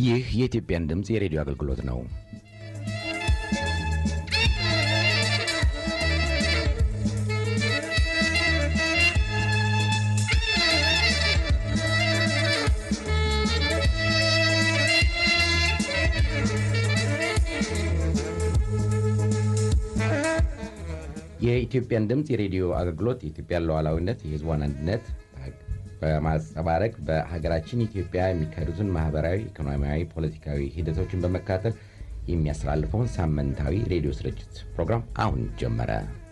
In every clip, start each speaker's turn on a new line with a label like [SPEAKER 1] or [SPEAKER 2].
[SPEAKER 1] ይህ የኢትዮጵያን ድምፅ የሬዲዮ አገልግሎት ነው። የኢትዮጵያን ድምፅ የሬዲዮ አገልግሎት የኢትዮጵያን ሉዓላዊነት፣ የሕዝቧን አንድነት በማንጸባረቅ በሀገራችን ኢትዮጵያ የሚካሄዱትን ማህበራዊ፣ ኢኮኖሚያዊ፣ ፖለቲካዊ ሂደቶችን በመከታተል የሚያስተላልፈውን ሳምንታዊ ሬዲዮ ስርጭት ፕሮግራም አሁን ጀመረ።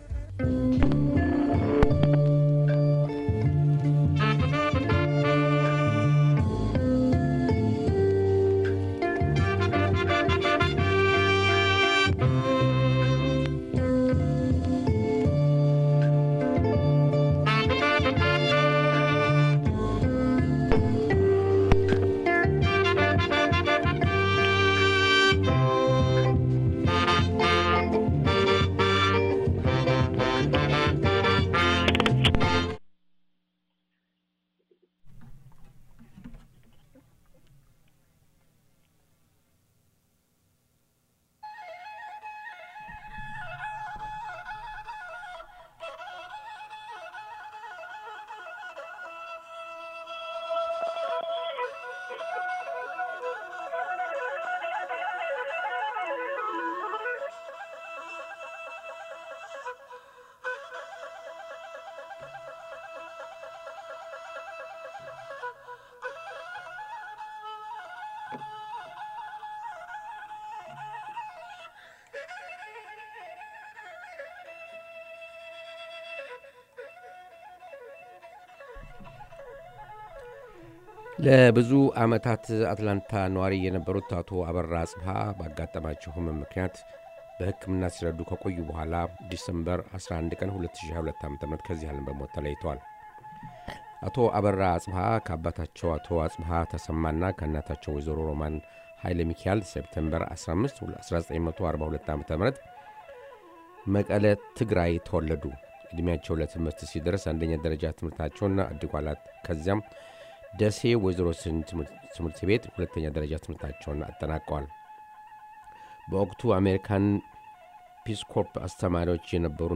[SPEAKER 2] ለብዙ ዓመታት አትላንታ ነዋሪ የነበሩት አቶ አበራ አጽብሃ ባጋጠማቸው ሕመም ምክንያት በሕክምና ሲረዱ ከቆዩ በኋላ ዲሰምበር 11 ቀን 2022 ዓ ም ከዚህ ዓለም በሞት ተለይተዋል። አቶ አበራ አጽብሃ ከአባታቸው አቶ አጽብሃ ተሰማና ከእናታቸው ወይዘሮ ሮማን ኃይለ ሚካኤል ሴፕቴምበር 15 1942 ዓ ም መቀለ ትግራይ ተወለዱ። ዕድሜያቸው ለትምህርት ሲደርስ አንደኛ ደረጃ ትምህርታቸውና አድጓላት ከዚያም ደሴ ወይዘሮ ስን ትምህርት ቤት ሁለተኛ ደረጃ ትምህርታቸውን አጠናቀዋል። በወቅቱ አሜሪካን ፒስኮርፕ አስተማሪዎች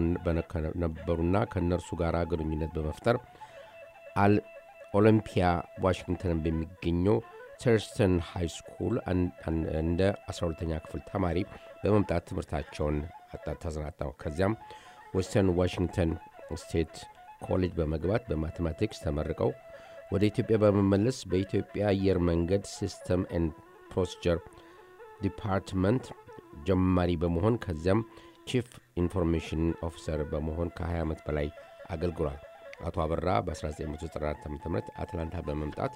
[SPEAKER 2] ነበሩና ከእነርሱ ጋር ግንኙነት በመፍጠር አል ኦሎምፒያ ዋሽንግተን በሚገኘው ተርስተን ሃይ ስኩል እንደ 12ተኛ ክፍል ተማሪ በመምጣት ትምህርታቸውን ተሰናጠው ከዚያም ዌስተርን ዋሽንግተን ስቴት ኮሌጅ በመግባት በማቴማቲክስ ተመርቀው ወደ ኢትዮጵያ በመመለስ በኢትዮጵያ አየር መንገድ ሲስተም ኤንድ ፕሮሲጀር ዲፓርትመንት ጀማሪ በመሆን ከዚያም ቺፍ ኢንፎርሜሽን ኦፊሰር በመሆን ከ20 ዓመት በላይ አገልግሏል። አቶ አበራ በ1994 ዓ ም አትላንታ በመምጣት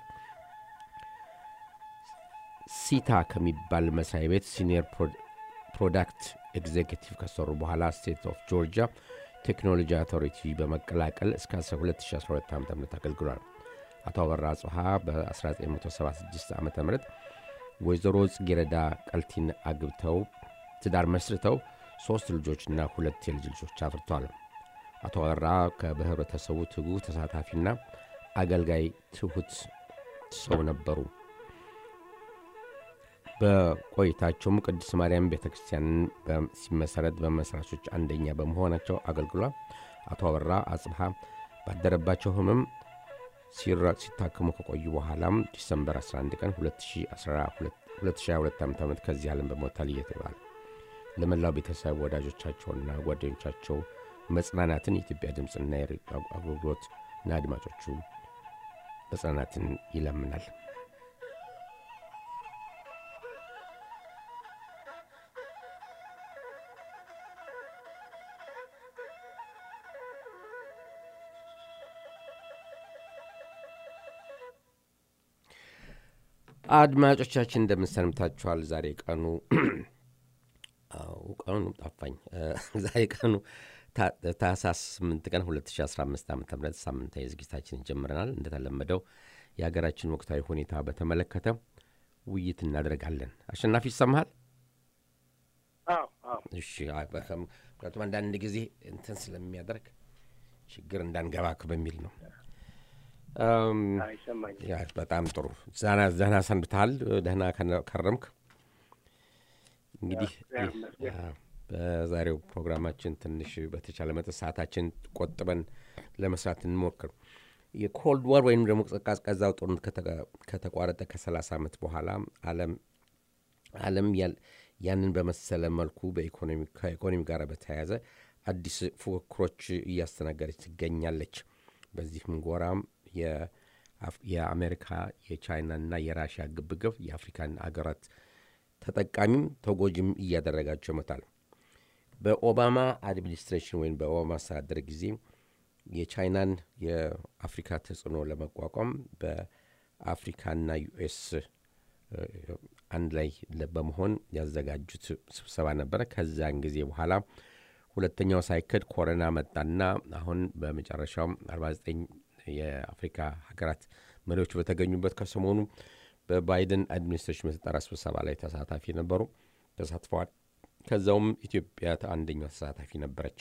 [SPEAKER 2] ሲታ ከሚባል መስሪያ ቤት ሲኒየር ፕሮዳክት ኤግዜኪቲቭ ከሰሩ በኋላ ስቴት ኦፍ ጆርጂያ ቴክኖሎጂ አውቶሪቲ በመቀላቀል እስከ 2012 ዓ ም አገልግሏል። አቶ አበራ አጽብሃ በ1976 ዓ ም ወይዘሮ ጽጌረዳ ቀልቲን አግብተው ትዳር መስርተው ሦስት ልጆችና ሁለት የልጅ ልጆች አፍርተዋል። አቶ አበራ በህብረተሰቡ ትጉህ ተሳታፊና አገልጋይ ትሑት ሰው ነበሩ። በቆይታቸውም ቅድስት ማርያም ቤተ ክርስቲያንን ሲመሰረት በመስራቾች አንደኛ በመሆናቸው አገልግሏል። አቶ አበራ አጽብሃ ባደረባቸው ህመም ሲታከሙ ከቆዩ በኋላም ዲሰምበር 11 ቀን 2022 ዓ ም ከዚህ ዓለም በሞታል እየተባለ ለመላው ቤተሰብ ወዳጆቻቸውና ጓደኞቻቸው መጽናናትን የኢትዮጵያ ድምፅና አገልግሎትና አድማጮቹ መጽናናትን ይለምናል። አድማጮቻችን እንደምንሰንብታችኋል። ዛሬ ቀኑ ቀኑ ጠፋኝ። ዛሬ ቀኑ ታህሳስ 8 ቀን 2015 ዓ ም ሳምንታዊ ዝግጅታችንን ጀምረናል። እንደተለመደው የሀገራችን ወቅታዊ ሁኔታ በተመለከተ ውይይት እናደርጋለን። አሸናፊ ይሰማሃል? እሺ። ምክንያቱም አንዳንድ ጊዜ እንትን ስለሚያደርግ ችግር እንዳንገባክ በሚል ነው።
[SPEAKER 3] ይሰማኛል።
[SPEAKER 2] ያ በጣም ጥሩ ዘና ዘና ሰንብተሃል። ደህና ከነ- ከረምክ። እንግዲህ
[SPEAKER 3] እግዚአብሔር ይመስገን።
[SPEAKER 2] አ፣ በዛሬው ፕሮግራማችን ትንሽ በተቻለ መጠን ሰዓታችን ቆጥበን ለመስራት እንሞክር። የኮልድ ዋር ወይም ደግሞ ቀዝቃዛው ጦርነት ከተቀ- ከተቋረጠ ከ30 ዓመት በኋላ ዓለም ዓለም ያል- ያንን በመሰለ መልኩ በኢኮኖሚ ከኢኮኖሚ ጋር በተያያዘ አዲስ ፉክክሮች እያስተናገደች ትገኛለች። በዚህም ጎራም የአፍ- የአሜሪካ የቻይናና የራሽያ ግብግብ የአፍሪካን አገራት ተጠቃሚም ተጎጂም እያደረጋቸው ይመጣል። በኦባማ አድሚኒስትሬሽን ወይም በኦባማ አስተዳደር ጊዜ የቻይናን የአፍሪካ ተጽዕኖ ለመቋቋም በአፍሪካና ዩኤስ አንድ ላይ ለ- በመሆን ያዘጋጁት ስብሰባ ነበረ። ከዛን ጊዜ በኋላ ሁለተኛው ሳይክድ ኮሮና መጣና አሁን በመጨረሻው 49 የአፍሪካ ሀገራት መሪዎች በተገኙበት ከሰሞኑ በባይደን አድሚኒስትሬሽን በተጠራ ስብሰባ ላይ ተሳታፊ ነበሩ ተሳትፈዋል። ከዛውም ኢትዮጵያ አንደኛው ተሳታፊ ነበረች።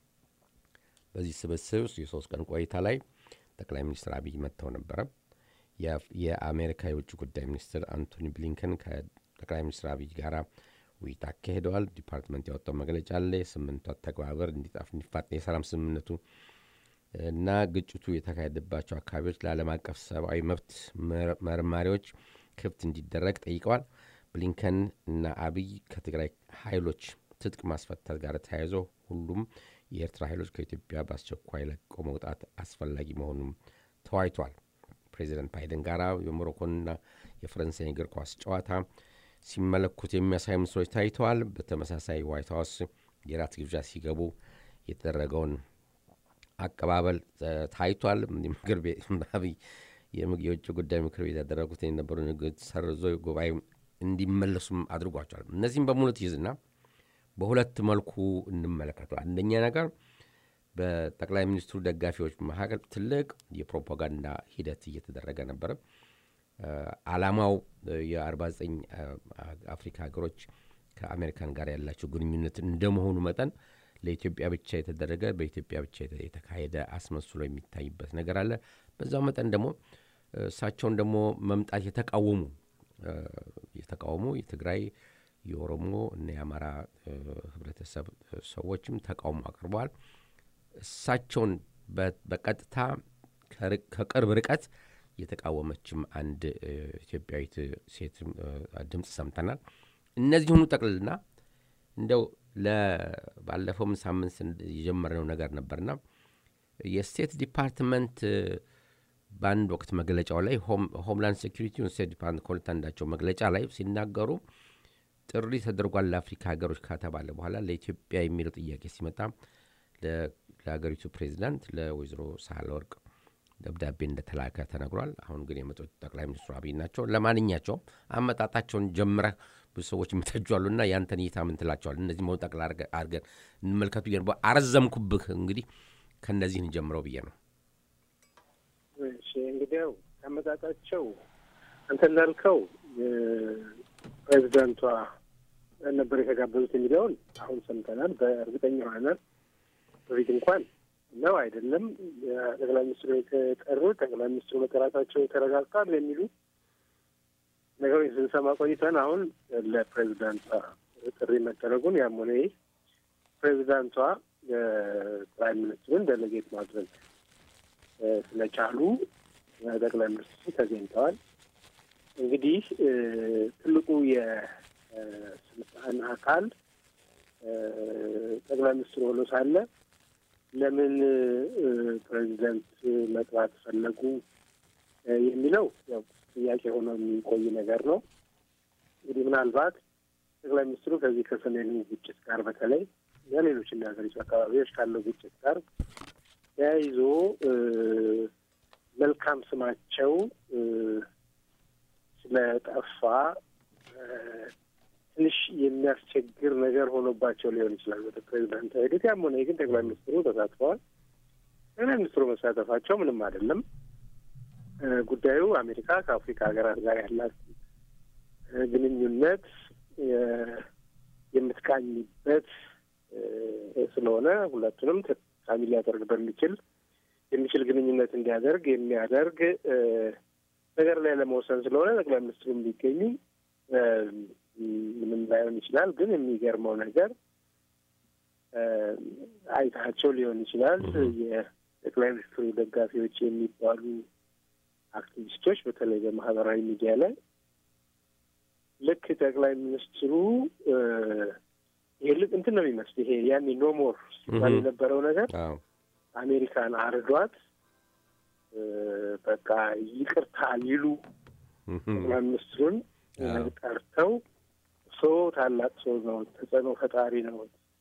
[SPEAKER 2] በዚህ ስብስብ ውስጥ የሶስት ቀን ቆይታ ላይ ጠቅላይ ሚኒስትር አብይ መጥተው ነበረ። የአፍ- የአሜሪካ የውጭ ጉዳይ ሚኒስትር አንቶኒ ብሊንከን ከጠቅላይ ሚኒስትር አብይ ጋር ውይይት አካሂደዋል። ዲፓርትመንት ያወጣው መግለጫ አለ። የስምንቱ ተግባበር እንዲጣፍ እንዲፋጠን የሰላም ስምምነቱ እና ግጭቱ የተካሄደባቸው አካባቢዎች ለዓለም አቀፍ ሰብአዊ መብት መር- መርማሪዎች ክፍት እንዲደረግ ጠይቀዋል። ብሊንከን እና አብይ ከትግራይ ኃይሎች ትጥቅ ማስፈታት ጋር ተያይዞ ሁሉም የኤርትራ ኃይሎች ከኢትዮጵያ በአስቸኳይ ለቆ መውጣት አስፈላጊ መሆኑም ተወያይቷል። ፕሬዚደንት ባይደን ጋር የሞሮኮንና የፈረንሳይ እግር ኳስ ጨዋታ ሲመለኩት የሚያሳይ ምስሎች ታይተዋል። በተመሳሳይ ዋይት ሀውስ የራት ግብዣ ሲገቡ የተደረገውን አቀባበል እ፣ ታይቷል። ምክር ቤት አብይ የምግ- የውጭ ጉዳይ ምክር ቤት ያደረጉት የነበሩ ንግግር ሰርዞ ጉባኤ እንዲመለሱም አድርጓቸዋል። እነዚህም በሙሉ ትይዝና በሁለት መልኩ እንመለከተዋል። አንደኛ ነገር በጠቅላይ ሚኒስትሩ ደጋፊዎች መካከል ትልቅ የፕሮፓጋንዳ ሂደት እየተደረገ ነበረ። እ፣ ዓላማው እ፣ የ49 አፍሪካ ሀገሮች ከአሜሪካን ጋር ያላቸው ግንኙነት እንደመሆኑ መጠን ለኢትዮጵያ ብቻ የተደረገ በኢትዮጵያ ብቻ የተ- የተካሄደ አስመስሎ የሚታይበት ነገር አለ። በዛው መጠን ደግሞ እ፣ እሳቸውን ደግሞ መምጣት የተቃወሙ እ፣ የተቃወሙ የትግራይ የኦሮሞ እና የአማራ እ፣ ህብረተሰብ እ፣ ሰዎችም ተቃውሞ አቅርበዋል። እሳቸውን በ- በቀጥታ ከርቅ- ከቅርብ ርቀት የተቃወመችም አንድ እ፣ ኢትዮጵያዊት ሴት እ፣ ድምፅ ሰምተናል። እነዚህ ሁኑ ጠቅልልና እንደው ባለፈውም ሳምንት ስን- የጀመርነው ነገር ነበርና የስቴት ዲፓርትመንት እ፣ በአንድ ወቅት መግለጫው ላይ ሆም- ሆምላንድ ሴኩሪቲ ስቴት ዲፓርትመንት ከሁለት አንዳቸው መግለጫ ላይ ሲናገሩ ጥሪ ተደርጓል ለአፍሪካ ሀገሮች ከተባለ በኋላ ለኢትዮጵያ የሚለው ጥያቄ ሲመጣ ለ- ለሀገሪቱ ፕሬዚዳንት ለወይዘሮ ሳህለወርቅ ደብዳቤ እንደተላከ ተነግሯል። አሁን ግን የመጡት ጠቅላይ ሚኒስትሩ አብይ ናቸው። ለማንኛቸውም አመጣጣቸውን ጀምረህ ብዙ ሰዎች የሚተጇሉና ያንተን እይታ ምን ትላቸዋል? እነዚህ መሆን ጠቅላ አድርገን እንመልከቱ ብዬ ነው። አረዘምኩብህ። እንግዲህ ከእነዚህ እንጀምረው ብዬ ነው።
[SPEAKER 3] እሺ እንግዲያው አመጣጣቸው አንተ እንዳልከው ፕሬዚዳንቷ ነበር የተጋበዙት የሚለውን አሁን ሰምተናል። በእርግጠኛ ሆነናል። በፊት እንኳን ነው አይደለም ጠቅላይ ሚኒስትሩ የተጠሩት ጠቅላይ ሚኒስትሩ መጠራታቸው ተረጋግጧል የሚሉ ነገሮች ስንሰማ ቆይተን አሁን ለፕሬዚዳንቷ ጥሪ መደረጉን ያም ሆነ ይህ ፕሬዚዳንቷ ጠቅላይ ሚኒስትሩን ደለጌት ማድረግ ስለቻሉ ጠቅላይ ሚኒስትሩ ተገኝተዋል። እንግዲህ ትልቁ የስልጣን አካል ጠቅላይ ሚኒስትሩ ሆኖ ሳለ ለምን ፕሬዚደንት መጥራት ፈለጉ የሚለው ያው ጥያቄ ሆኖ የሚቆይ ነገር ነው። እንግዲህ ምናልባት ጠቅላይ ሚኒስትሩ ከዚህ ከሰሜኑ ግጭት ጋር በተለይ ለሌሎች የሀገሪቱ አካባቢዎች ካለው ግጭት ጋር ተያይዞ መልካም ስማቸው ስለጠፋ ትንሽ የሚያስቸግር ነገር ሆኖባቸው ሊሆን ይችላል ወደ ፕሬዚዳንት ሄዱት። ያም ሆነ ግን ጠቅላይ ሚኒስትሩ ተሳትፈዋል። ጠቅላይ ሚኒስትሩ መሳተፋቸው ምንም አይደለም። ጉዳዩ አሜሪካ ከአፍሪካ ሀገራት ጋር ያላት ግንኙነት የምትቃኝበት ስለሆነ ሁለቱንም ተጠቃሚ ሊያደርግ በሚችል የሚችል ግንኙነት እንዲያደርግ የሚያደርግ ነገር ላይ ለመወሰን ስለሆነ ጠቅላይ ሚኒስትሩ ቢገኙ ምንም ላይሆን ይችላል። ግን የሚገርመው ነገር አይታቸው ሊሆን ይችላል የጠቅላይ ሚኒስትሩ ደጋፊዎች የሚባሉ አክቲቪስቶች በተለይ በማህበራዊ ሚዲያ ላይ ልክ ጠቅላይ ሚኒስትሩ ይሄ ልክ እንትን ነው የሚመስል ይሄ ያኔ ኖሞር ሲባል የነበረው ነገር አሜሪካን አርዷት በቃ ይቅርታ ሊሉ ጠቅላይ ሚኒስትሩን ጠርተው ሰው ታላቅ ሰው ነው፣ ተጽዕኖ ፈጣሪ ነው፣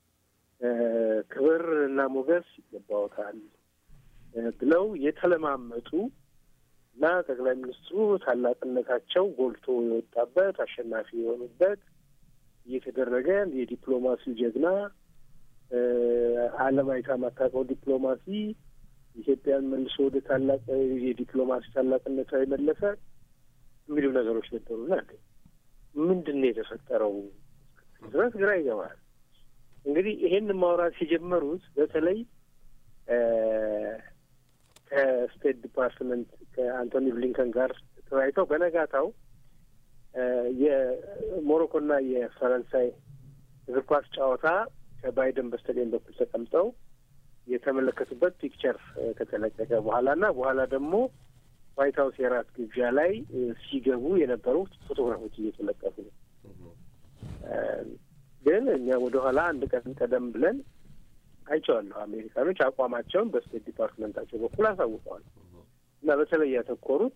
[SPEAKER 3] ክብር እና ሞገስ ይገባዎታል ብለው የተለማመጡ እና ጠቅላይ ሚኒስትሩ ታላቅነታቸው ጎልቶ የወጣበት አሸናፊ የሆኑበት እየተደረገ የዲፕሎማሲው ጀግና ዓለም አይታ የማታውቀው ዲፕሎማሲ ኢትዮጵያን መልሶ ወደ ታላቅ የዲፕሎማሲ ታላቅነቷ የመለሰ የሚሉ ነገሮች ነበሩና ምንድን ነው የተፈጠረው ድረስ ግራ ይገባል። እንግዲህ ይሄን ማውራት የጀመሩት በተለይ ከስቴት ዲፓርትመንት ከአንቶኒ ብሊንከን ጋር ተወያይተው በነጋታው የሞሮኮና የፈረንሳይ እግር ኳስ ጨዋታ ከባይደን በስተቀኝ በኩል ተቀምጠው የተመለከቱበት ፒክቸር ከተለቀቀ በኋላ እና በኋላ ደግሞ ዋይት ሀውስ የራት ግብዣ ላይ ሲገቡ የነበሩት ፎቶግራፎች እየተለቀቁ ነው። ግን እኛ ወደኋላ አንድ ቀን ቀደም ብለን አይቼዋለሁ። አሜሪካኖች አቋማቸውን በስቴት ዲፓርትመንታቸው በኩል አሳውቀዋል እና በተለይ ያተኮሩት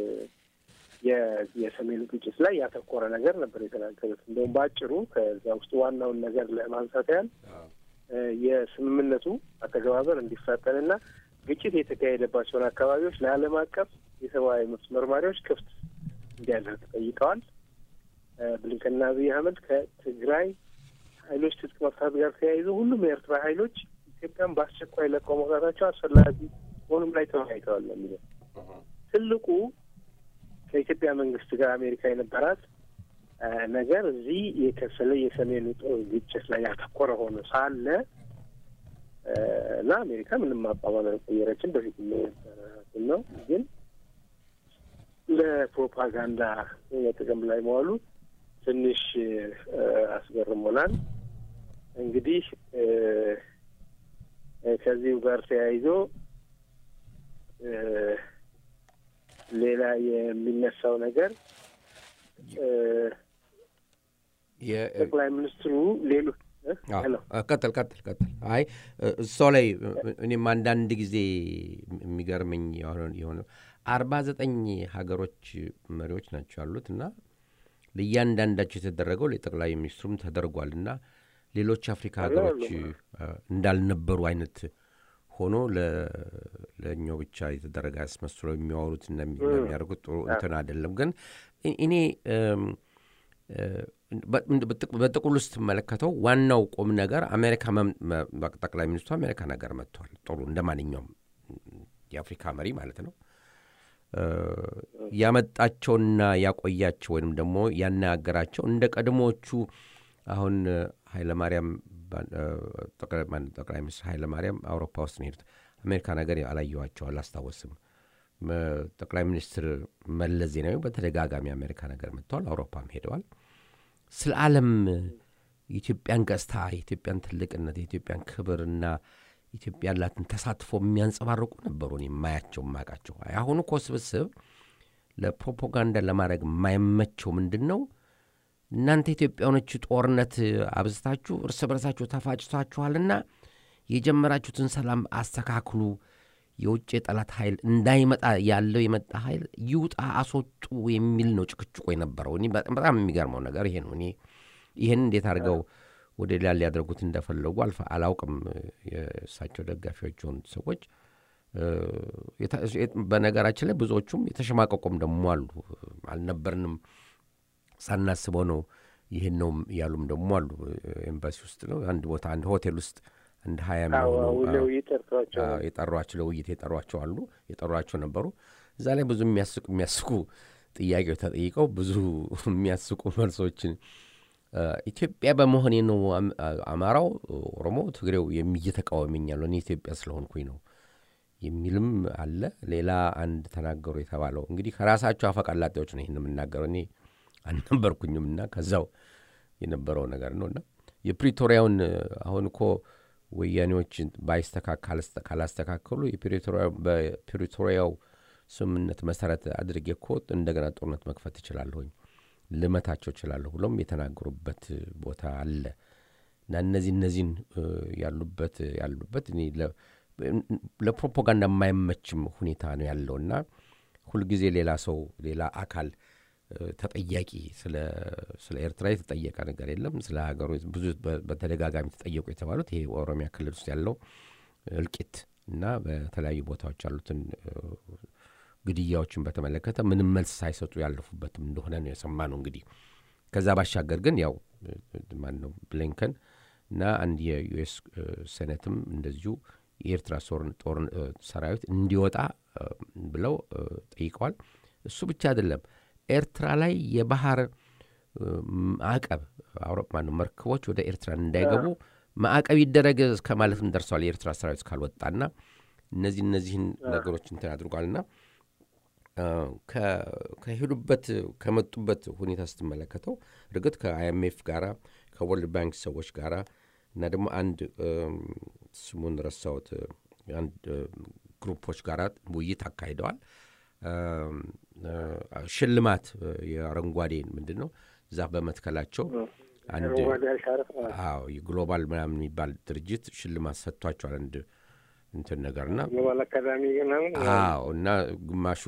[SPEAKER 3] የሰሜኑ ግጭት ላይ ያተኮረ ነገር ነበር የተናገሩት። እንደውም በአጭሩ ከዛ ውስጥ ዋናውን ነገር ለማንሳት ያህል የስምምነቱ አተገባበር እንዲፋጠንና ግጭት የተካሄደባቸውን አካባቢዎች ለዓለም አቀፍ የሰብአዊ መብት መርማሪዎች ክፍት እንዲያደርግ ጠይቀዋል። ብሊንከንና አብይ አህመድ ከትግራይ ኃይሎች ትጥቅ መፍታት ጋር ተያይዞ ሁሉም የኤርትራ ኃይሎች ኢትዮጵያን በአስቸኳይ ለቀው መውጣታቸው አስፈላጊ መሆኑም ላይ ተወያይተዋል ነው የሚለው ትልቁ ከኢትዮጵያ መንግስት ጋር አሜሪካ የነበራት ነገር እዚህ የከሰለ የሰሜኑ ግጭት ላይ ያተኮረ ሆኖ ሳለ እና አሜሪካ ምንም አቋሟን አልቀየረችም። በፊት ነው ግን ለፕሮፓጋንዳ ጥቅም ላይ መዋሉ ትንሽ አስገርሞናል። እንግዲህ ከዚሁ ጋር ተያይዞ ሌላ የሚነሳው ነገር ጠቅላይ ሚኒስትሩ ሌሎች
[SPEAKER 2] ቀጥል ቀጥል ቀጥል። አይ እሷ ላይ እኔም አንዳንድ ጊዜ የሚገርመኝ የሆነ አርባ ዘጠኝ ሀገሮች መሪዎች ናቸው ያሉት እና ለእያንዳንዳቸው የተደረገው ለጠቅላይ ሚኒስትሩም ተደርጓል እና ሌሎች አፍሪካ ሀገሮች እንዳልነበሩ አይነት ሆኖ ለእኛው ብቻ የተደረገ አስመስሎ የሚያወሩት እና የሚያደርጉት ጥሩ እንትን አይደለም። ግን እኔ በጥቅሉ ስትመለከተው ዋናው ቁም ነገር አሜሪካ ጠቅላይ ሚኒስትሩ አሜሪካ ነገር መጥተዋል። ጥሩ እንደ ማንኛውም የአፍሪካ መሪ ማለት ነው። ያመጣቸውና ያቆያቸው ወይም ደግሞ ያነጋገራቸው እንደ ቀድሞዎቹ አሁን ኃይለማርያም ጠቅላይ ሚኒስትር ኃይለማርያም አውሮፓ ውስጥ ነው ሄዱት። አሜሪካ ነገር አላየኋቸው አላስታወስም። ጠቅላይ ሚኒስትር መለስ ዜናዊ በተደጋጋሚ አሜሪካ ነገር መጥተዋል። አውሮፓም ሄደዋል። ስለ ዓለም የኢትዮጵያን ገጽታ፣ የኢትዮጵያን ትልቅነት፣ የኢትዮጵያን ክብርና ኢትዮጵያ ያላትን ተሳትፎ የሚያንጸባርቁ ነበሩ። እኔ የማያቸው የማውቃቸው። አሁኑ እኮ ስብስብ ለፕሮፓጋንዳ ለማድረግ የማይመቸው ምንድን ነው? እናንተ ኢትዮጵያኖች ጦርነት አብዝታችሁ እርስ በርሳችሁ ተፋጭቷችኋልና የጀመራችሁትን ሰላም አስተካክሉ፣ የውጭ የጠላት ኃይል እንዳይመጣ ያለው የመጣ ኃይል ይውጣ፣ አስወጡ የሚል ነው ጭቅጭቆ የነበረው። እኔ በጣም የሚገርመው ነገር ይሄ ነው። እኔ ይህን እንዴት አድርገው ወደ ሌላ ሊያደርጉት እንደፈለጉ አልፋ አላውቅም። የእሳቸው ደጋፊዎች የሆኑት ሰዎች በነገራችን ላይ ብዙዎቹም የተሸማቀቁም ደግሞ አሉ። አልነበርንም ሳናስበው ነው ይህን ነው ያሉም ደግሞ አሉ። ኤምባሲ ውስጥ ነው አንድ ቦታ አንድ ሆቴል ውስጥ አንድ ሀያ የሚሆኑ የጠሯቸው ለውይይት የጠሯቸው አሉ የጠሯቸው ነበሩ። እዛ ላይ ብዙ የሚያስቁ የሚያስቁ ጥያቄዎች ተጠይቀው ብዙ የሚያስቁ መልሶችን ኢትዮጵያ በመሆኔ ነው አማራው፣ ኦሮሞ፣ ትግሬው እየተቃወመኝ ያለው እኔ ኢትዮጵያ ስለሆንኩኝ ነው የሚልም አለ። ሌላ አንድ ተናገሩ የተባለው እንግዲህ ከራሳቸው አፈቀላጤዎች ነው ይህን የምናገረው። እኔ አልነበርኩኝም እና ከዛው የነበረው ነገር ነው እና የፕሪቶሪያውን አሁን እኮ ወያኔዎች ካላስተካከሉ በፕሪቶሪያው ስምምነት መሰረት አድርጌ እኮ እንደገና ጦርነት መክፈት እችላለሁኝ ልመታቸው እችላለሁ ብሎም የተናገሩበት ቦታ አለ እና እነዚህ እነዚህን ያሉበት ያሉበት እኔ ለፕሮፓጋንዳ የማይመችም ሁኔታ ነው ያለው እና ሁልጊዜ ሌላ ሰው ሌላ አካል ተጠያቂ ስለ ኤርትራ የተጠየቀ ነገር የለም። ስለ ሀገሩ ብዙ በተደጋጋሚ ተጠየቁ የተባሉት ይሄ ኦሮሚያ ክልል ውስጥ ያለው እልቂት እና በተለያዩ ቦታዎች ያሉትን ግድያዎችን በተመለከተ ምንም መልስ ሳይሰጡ ያለፉበትም እንደሆነ ነው የሰማነው። እንግዲህ ከዛ ባሻገር ግን ያው ማን ነው ብሊንከን እና አንድ የዩኤስ ሴኔትም እንደዚሁ የኤርትራ ጦር ሰራዊት እንዲወጣ ብለው ጠይቀዋል። እሱ ብቻ አይደለም ኤርትራ ላይ የባህር ማዕቀብ አውሮፓ ነው መርከቦች ወደ ኤርትራ እንዳይገቡ ማዕቀብ ይደረግ እስከ ማለትም ደርሰዋል። የኤርትራ ሰራዊት ካልወጣና እነዚህ እነዚህን ነገሮች እንትን አድርጓልና ከሄዱበት ከመጡበት ሁኔታ ስትመለከተው እርግጥ ከአይኤምኤፍ ጋራ ከወርልድ ባንክ ሰዎች ጋራ እና ደግሞ አንድ ስሙን ረሳሁት አንድ ግሩፖች ጋራ ውይይት አካሂደዋል። ሽልማት የአረንጓዴ ምንድን ነው ዛፍ በመትከላቸው አንድ አዎ የግሎባል ምናምን የሚባል ድርጅት ሽልማት ሰጥቷቸዋል። አንድ እንትን ነገርና አዎ እና ግማሹ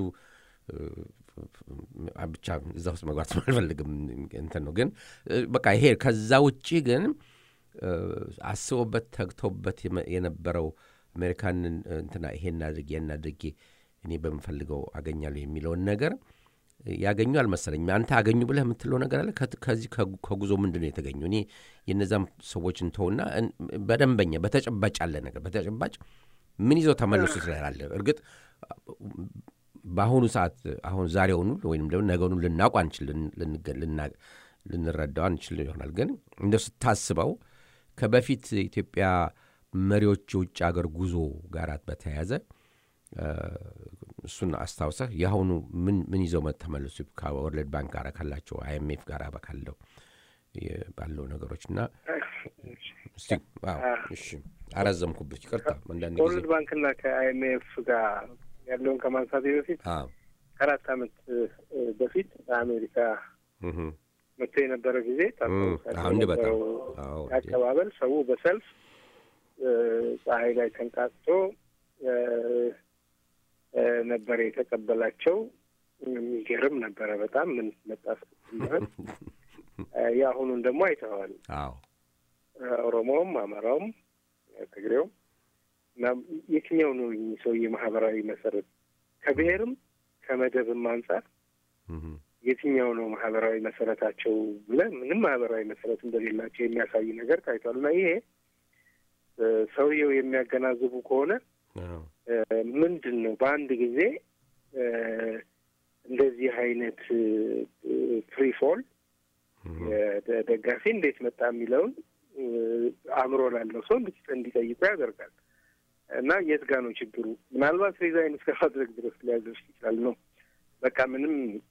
[SPEAKER 2] ብቻ እዛ ውስጥ መግባት አልፈልግም እንትን ነው ግን በቃ ይሄ ከዛ ውጭ ግን አስቦበት ተግተውበት የነበረው አሜሪካንን እንትና ይሄን አድርጌ ያን አድርጌ እኔ በምፈልገው አገኛለሁ የሚለውን ነገር ያገኙ አልመሰለኝም። አንተ አገኙ ብለህ የምትለው ነገር አለ። ከዚህ ከጉዞ ምንድን ነው የተገኘው? እኔ የነዛም ሰዎች እንተውና በደንበኛ በተጨባጭ አለ ነገር በተጨባጭ ምን ይዘው ተመለሱ ትላለ። እርግጥ በአሁኑ ሰዓት አሁን ዛሬውኑ ወይም ደግሞ ነገኑ ልናውቅ አንችል ልንረዳው አንችል ይሆናል። ግን እንደው ስታስበው ከበፊት ኢትዮጵያ መሪዎች የውጭ ሀገር ጉዞ ጋር በተያያዘ እሱን አስታውሰህ የአሁኑ ምን ይዘው ተመለሱ ከወርልድ ባንክ ጋር ካላቸው አይኤምኤፍ ጋር ካለው ባለው ነገሮች እና እሺ አረዘምኩበት፣ ይቅርታ። አንዳንድ ጊዜ
[SPEAKER 3] ከወርልድ ባንክና ከአይኤምኤፍ ጋር ያለውን ከማንሳቴ በፊት ከአራት ዓመት በፊት በአሜሪካ መጥቶ የነበረ ጊዜ ነበረው አቀባበል ሰው በሰልፍ ፀሐይ ላይ ተንቃጥቶ ነበረ የተቀበላቸው። የሚገርም ነበረ በጣም ምን መጣ ስትምህል የአሁኑን ደግሞ አይተኸዋል። ኦሮሞውም፣ አማራውም፣ ትግሬውም እና የትኛው ነው ሰውዬ ማህበራዊ መሰረት ከብሔርም ከመደብም አንጻር የትኛው ነው ማህበራዊ መሰረታቸው ብለህ ምንም ማህበራዊ መሰረት እንደሌላቸው የሚያሳይ ነገር ታይቷል። እና ይሄ ሰውየው የሚያገናዝቡ ከሆነ ምንድን ነው በአንድ ጊዜ እንደዚህ አይነት ፍሪ ፎል ደጋፊ እንዴት መጣ የሚለውን አእምሮ ላለው ሰው እንዲጠይቁ ያደርጋል። እና የት ጋ ነው ችግሩ? ምናልባት ሪዛይን እስከ ማድረግ ድረስ ሊያደርስ ይችላል ነው በቃ ምንም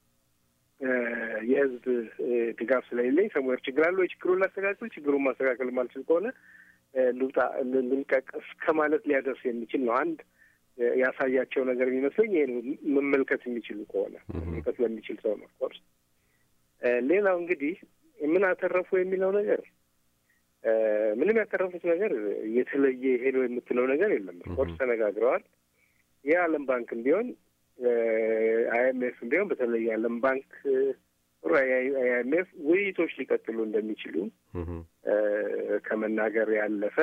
[SPEAKER 3] የህዝብ ድጋፍ ስለሌለኝ ሰሙዌር ችግር አለ ወይ ችግሩን ላስተካክል፣ ችግሩን ማስተካከል ማልችል ከሆነ ልውጣ ልልቀቅ እስከ ማለት ሊያደርስ የሚችል ነው። አንድ ያሳያቸው ነገር የሚመስለኝ ይሄ ነው። መመልከት የሚችሉ ከሆነ መመልከት ለሚችል ሰው ነው። ኦፍኮርስ ሌላው እንግዲህ ምን አተረፉ የሚለው ነገር ምንም ያተረፉት ነገር የተለየ ሄዶ የምትለው ነገር የለም። ኦፍኮርስ ተነጋግረዋል። የዓለም ባንክም ቢሆን አይኤምኤፍም ቢሆን በተለይ የዓለም ባንክ አይኤምኤፍ ውይይቶች ሊቀጥሉ እንደሚችሉ ከመናገር ያለፈ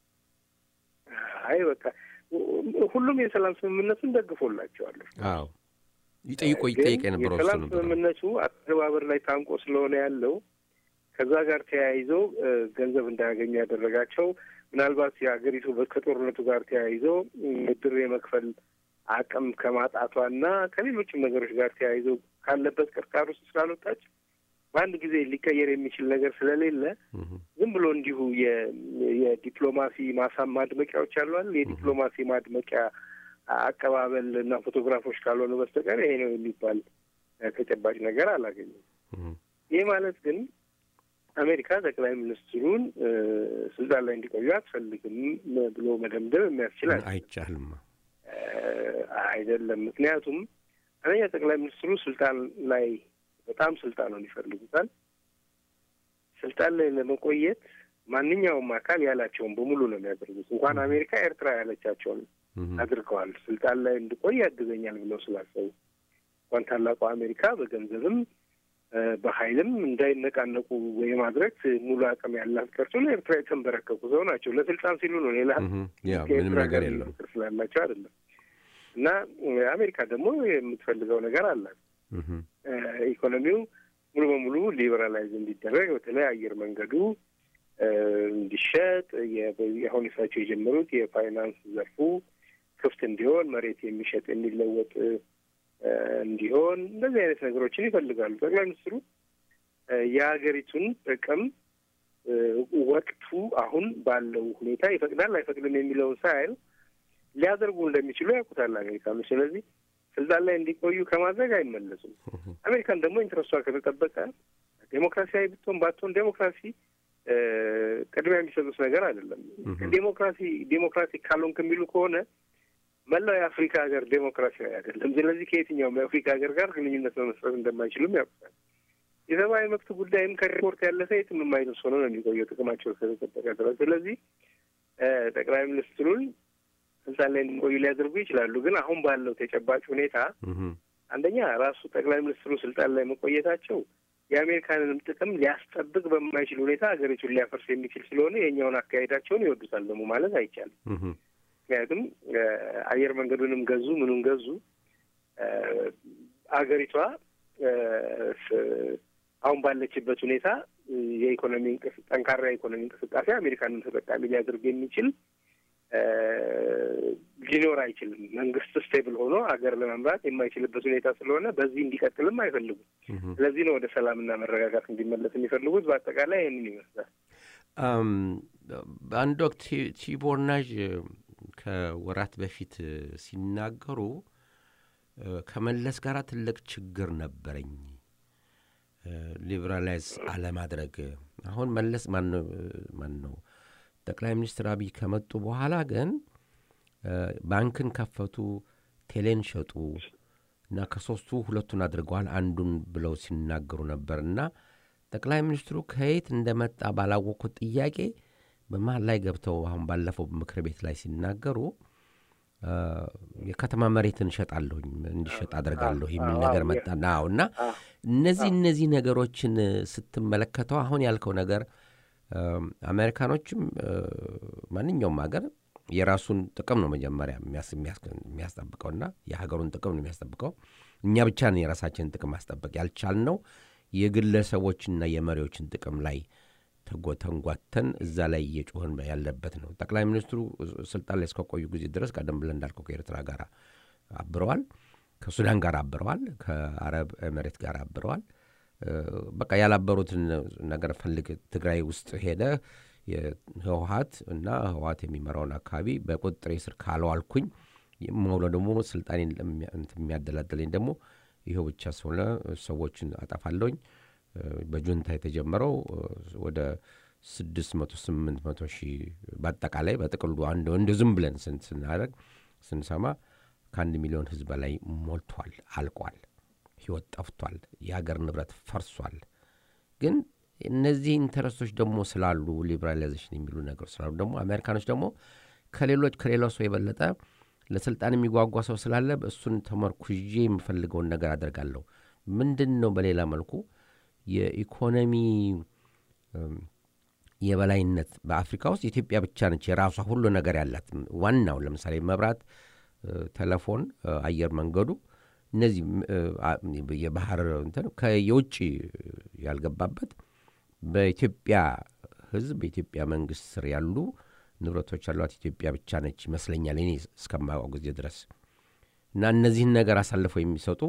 [SPEAKER 3] አይ በቃ ሁሉም የሰላም ስምምነቱን ደግፎላቸዋል።
[SPEAKER 2] አዎ ይጠይቆ ይጠይቅ የነበረው
[SPEAKER 3] የሰላም ስምምነቱ አተባበር ላይ ታንቆ ስለሆነ ያለው ከዛ ጋር ተያይዞ ገንዘብ እንዳያገኙ ያደረጋቸው ምናልባት የሀገሪቱ ከጦርነቱ ጋር ተያይዞ ብድር የመክፈል አቅም ከማጣቷና ከሌሎችም ነገሮች ጋር ተያይዞ ካለበት ቅርቃር ውስጥ ስላልወጣች በአንድ ጊዜ ሊቀየር የሚችል ነገር ስለሌለ ዝም ብሎ እንዲሁ የዲፕሎማሲ ማሳም ማድመቂያዎች አሏል። የዲፕሎማሲ ማድመቂያ አቀባበል እና ፎቶግራፎች ካልሆኑ በስተቀር ይሄ ነው የሚባል ተጨባጭ ነገር አላገኘም። ይህ ማለት ግን አሜሪካ ጠቅላይ ሚኒስትሩን ስልጣን ላይ እንዲቆዩ አትፈልግም ብሎ መደምደም የሚያስችል
[SPEAKER 2] አይቻልም
[SPEAKER 3] አይደለም። ምክንያቱም አንደኛ ጠቅላይ ሚኒስትሩ ስልጣን ላይ በጣም ስልጣኑን ይፈልጉታል። ስልጣን ላይ ለመቆየት ማንኛውም አካል ያላቸውን በሙሉ ነው የሚያደርጉት። እንኳን አሜሪካ ኤርትራ ያለቻቸውን አድርገዋል። ስልጣን ላይ እንድቆይ ያግዘኛል ብለው ስላሰቡ እንኳን ታላቋ አሜሪካ በገንዘብም በኃይልም እንዳይነቃነቁ የማድረግ ሙሉ አቅም ያላት ቀርቶ ለኤርትራ የተንበረከኩ ሰው ናቸው። ለስልጣን ሲሉ ነው። ሌላ
[SPEAKER 2] ምንም ነገር የለም
[SPEAKER 3] ፍቅር ስላላቸው አይደለም። እና አሜሪካ ደግሞ የምትፈልገው ነገር አላት። ኢኮኖሚው ሙሉ በሙሉ ሊበራላይዝ እንዲደረግ በተለይ አየር መንገዱ እንዲሸጥ አሁን እሳቸው የጀመሩት የፋይናንስ ዘርፉ ክፍት እንዲሆን መሬት የሚሸጥ የሚለወጥ እንዲሆን እንደዚህ አይነት ነገሮችን ይፈልጋሉ። ጠቅላይ ሚኒስትሩ የሀገሪቱን ጥቅም ወቅቱ አሁን ባለው ሁኔታ ይፈቅዳል አይፈቅድም የሚለውን ሳይል ሊያደርጉ እንደሚችሉ ያውቁታል አሜሪካኖች። ስለዚህ ስልጣን ላይ እንዲቆዩ ከማድረግ አይመለሱም። አሜሪካን ደግሞ ኢንትረስቷ ከተጠበቀ ዴሞክራሲያዊ ብትሆን ባትሆን ዴሞክራሲ ቅድሚያ የሚሰጡት ነገር አይደለም። ዴሞክራሲ ዴሞክራቲክ ካልሆንክ የሚሉ ከሆነ መላው የአፍሪካ ሀገር ዴሞክራሲያዊ አይደለም። ስለዚህ ከየትኛውም የአፍሪካ ሀገር ጋር ግንኙነት መመስረት እንደማይችሉም ያውቁታል። የሰብአዊ መብት ጉዳይም ከሪፖርት ያለፈ የትም የማይደርስ ሆኖ ነው የሚቆየው ጥቅማቸው እስከተጠበቀ ድረስ። ስለዚህ ጠቅላይ ሚኒስትሩን ስልጣን ላይ እንዲቆዩ ሊያደርጉ ይችላሉ። ግን አሁን ባለው ተጨባጭ ሁኔታ አንደኛ ራሱ ጠቅላይ ሚኒስትሩ ስልጣን ላይ መቆየታቸው የአሜሪካንንም ጥቅም ሊያስጠብቅ በማይችል ሁኔታ ሀገሪቱን ሊያፈርስ የሚችል ስለሆነ የኛውን አካሄዳቸውን ይወዱታል ደግሞ ማለት አይቻልም። ምክንያቱም አየር መንገዱንም ገዙ ምኑን ገዙ አገሪቷ አሁን ባለችበት ሁኔታ የኢኮኖሚ ጠንካራ የኢኮኖሚ እንቅስቃሴ አሜሪካንን ተጠቃሚ ሊያደርግ የሚችል ሊኖር አይችልም። መንግስት ስቴብል ሆኖ ሀገር ለመምራት የማይችልበት ሁኔታ ስለሆነ በዚህ እንዲቀጥልም አይፈልጉም። ስለዚህ ነው ወደ ሰላምና መረጋጋት እንዲመለስ የሚፈልጉት። በአጠቃላይ ይህንን ይመስላል።
[SPEAKER 2] በአንድ ወቅት ቲቦር ናዥ ከወራት በፊት ሲናገሩ ከመለስ ጋር ትልቅ ችግር ነበረኝ ሊበራላይዝ አለማድረግ። አሁን መለስ ማን ነው ጠቅላይ ሚኒስትር አብይ ከመጡ በኋላ ግን ባንክን ከፈቱ፣ ቴሌን ሸጡ እና ከሶስቱ ሁለቱን አድርገዋል አንዱን ብለው ሲናገሩ ነበር እና ጠቅላይ ሚኒስትሩ ከየት እንደመጣ ባላወቅኩት ጥያቄ በመሀል ላይ ገብተው አሁን ባለፈው ምክር ቤት ላይ ሲናገሩ የከተማ መሬትን እሸጣለሁኝ እንዲሸጥ አደርጋለሁ የሚል ነገር መጣና አዎ እና እነዚህ እነዚህ ነገሮችን ስትመለከተው አሁን ያልከው ነገር አሜሪካኖችም ማንኛውም ሀገር የራሱን ጥቅም ነው መጀመሪያ የሚያስጠብቀውና የሀገሩን ጥቅም ነው የሚያስጠብቀው። እኛ ብቻ ነን የራሳችንን ጥቅም ማስጠበቅ ያልቻልነው የግለሰቦችና የመሪዎችን ጥቅም ላይ ተንጓተን እዛ ላይ እየጮህን ያለበት ነው። ጠቅላይ ሚኒስትሩ ስልጣን ላይ እስከቆዩ ጊዜ ድረስ ቀደም ብለን እንዳልከው ከኤርትራ ጋር አብረዋል፣ ከሱዳን ጋር አብረዋል፣ ከአረብ ኤሜሬት ጋር አብረዋል። በቃ ያላበሩትን ነገር ፈልግ ትግራይ ውስጥ ሄደ ህወሀት እና ህወሀት የሚመራውን አካባቢ በቁጥጥሬ ስር ካለዋልኩኝ መውለ ደግሞ ስልጣኔ የሚያደላደለኝ ደግሞ ይኸው ብቻ ስለሆነ ሰዎችን አጠፋለሁኝ። በጁንታ የተጀመረው ወደ ስድስት መቶ ስምንት መቶ ሺህ በአጠቃላይ በጥቅሉ አንድ እንደ ዝም ብለን ስናደርግ ስንሰማ ከአንድ ሚሊዮን ህዝብ በላይ ሞልቷል፣ አልቋል፣ ህይወት ጠፍቷል፣ የሀገር ንብረት ፈርሷል። ግን እነዚህ ኢንተረስቶች ደግሞ ስላሉ ሊበራላይዜሽን የሚሉ ነገሮች ስላሉ ደግሞ አሜሪካኖች ደግሞ ከሌሎች ከሌላው ሰው የበለጠ ለስልጣን የሚጓጓ ሰው ስላለ እሱን ተመርኩዤ የምፈልገውን ነገር አደርጋለሁ። ምንድን ነው በሌላ መልኩ የኢኮኖሚ የበላይነት በአፍሪካ ውስጥ ኢትዮጵያ ብቻ ነች የራሷ ሁሉ ነገር ያላት። ዋናው ለምሳሌ መብራት፣ ቴሌፎን፣ አየር መንገዱ እነዚህ የባህር እንትን የውጭ ያልገባበት በኢትዮጵያ ህዝብ በኢትዮጵያ መንግስት ስር ያሉ ንብረቶች ያሏት ኢትዮጵያ ብቻ ነች ይመስለኛል እኔ እስከማውቀው ጊዜ ድረስ እና እነዚህን ነገር አሳልፈው የሚሰጡ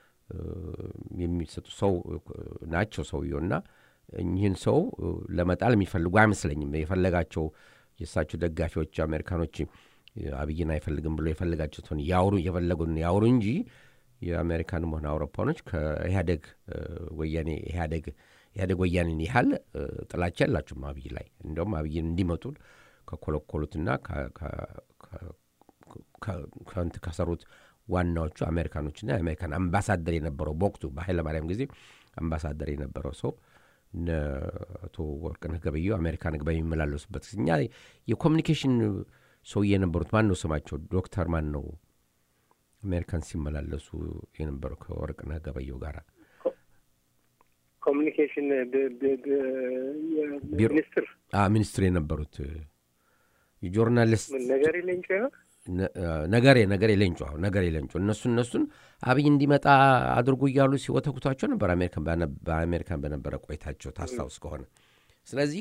[SPEAKER 2] የሚሰጡ ሰው ናቸው ሰውየው እና እኚህን ሰው ለመጣል የሚፈልጉ አይመስለኝም። የፈለጋቸው የእሳቸው ደጋፊዎች አሜሪካኖች አብይን አይፈልግም ብሎ የፈልጋቸውን ያውሩ የፈለጉን ያውሩ እንጂ የአሜሪካንም ሆነ አውሮፓኖች ከኢህአደግ ወያኔ ኢህአደግ ኢህአደግ ወያኔን ያህል ጥላቻ ያላቸውም አብይ ላይ እንዲሁም አብይን እንዲመጡ ከኮለኮሉትና ከንት ከሰሩት ዋናዎቹ አሜሪካኖችና የአሜሪካን አምባሳደር የነበረው በወቅቱ በኃይለ ማርያም ጊዜ አምባሳደር የነበረው ሰው እነ አቶ ወርቅነህ ገበየሁ አሜሪካን በሚመላለሱበት ጊዜ እኛ የኮሚኒኬሽን ሰውዬ የነበሩት ማን ነው ስማቸው? ዶክተር ማን ነው አሜሪካን ሲመላለሱ የነበረው ከወርቅነህ ገበየሁ ጋር
[SPEAKER 3] ኮሚኒኬሽን ሚኒስትር
[SPEAKER 2] ሚኒስትር የነበሩት የጆርናሊስት
[SPEAKER 3] ነገር ሌንጮ
[SPEAKER 2] ነገሬ ነገሬ ሌንጮ ነገሬ ሌንጮ እነሱ እነሱን አብይ እንዲመጣ አድርጉ እያሉ ሲወተኩቷቸው ነበር በአሜሪካን በነበረ ቆይታቸው ታስታውስ ከሆነ ስለዚህ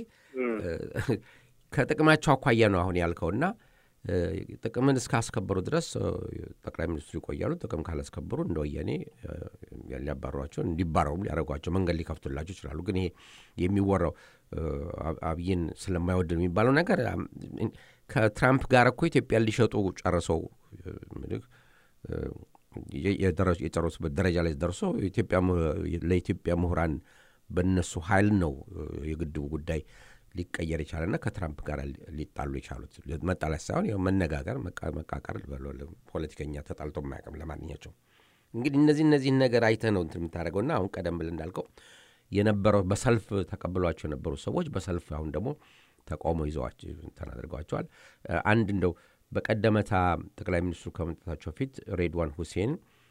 [SPEAKER 2] ከጥቅማቸው አኳያ ነው አሁን ያልከውና ጥቅምን እስካስከበሩ ድረስ ጠቅላይ ሚኒስትሩ ይቆያሉ። ጥቅም ካላስከበሩ እንደ ወያኔ ሊያባሯቸው እንዲባረሩ ሊያደርጓቸው መንገድ ሊከፍቱላቸው ይችላሉ። ግን ይሄ የሚወራው አብይን ስለማይወድ የሚባለው ነገር ከትራምፕ ጋር እኮ ኢትዮጵያን ሊሸጡ ጨርሰው የጨረሱበት ደረጃ ላይ ደርሶ ለኢትዮጵያ ምሁራን በእነሱ ኃይል ነው የግድቡ ጉዳይ ሊቀየር የቻለና ከትራምፕ ጋር ሊጣሉ የቻሉት መጣላት ሳይሆን ያው መነጋገር፣ መቃቀር ፖለቲከኛ ተጣልቶ የማያውቅም። ለማንኛቸው እንግዲህ እነዚህ እነዚህን ነገር አይተህ ነው እንትን የምታደርገውና አሁን ቀደም ብለህ እንዳልከው የነበረው በሰልፍ ተቀብሏቸው የነበሩ ሰዎች በሰልፍ አሁን ደግሞ ተቃውሞ ይዘዋቸው እንትን አድርገዋቸዋል። አንድ እንደው በቀደመታ ጠቅላይ ሚኒስትሩ ከመምጣታቸው ፊት ሬድዋን ሁሴን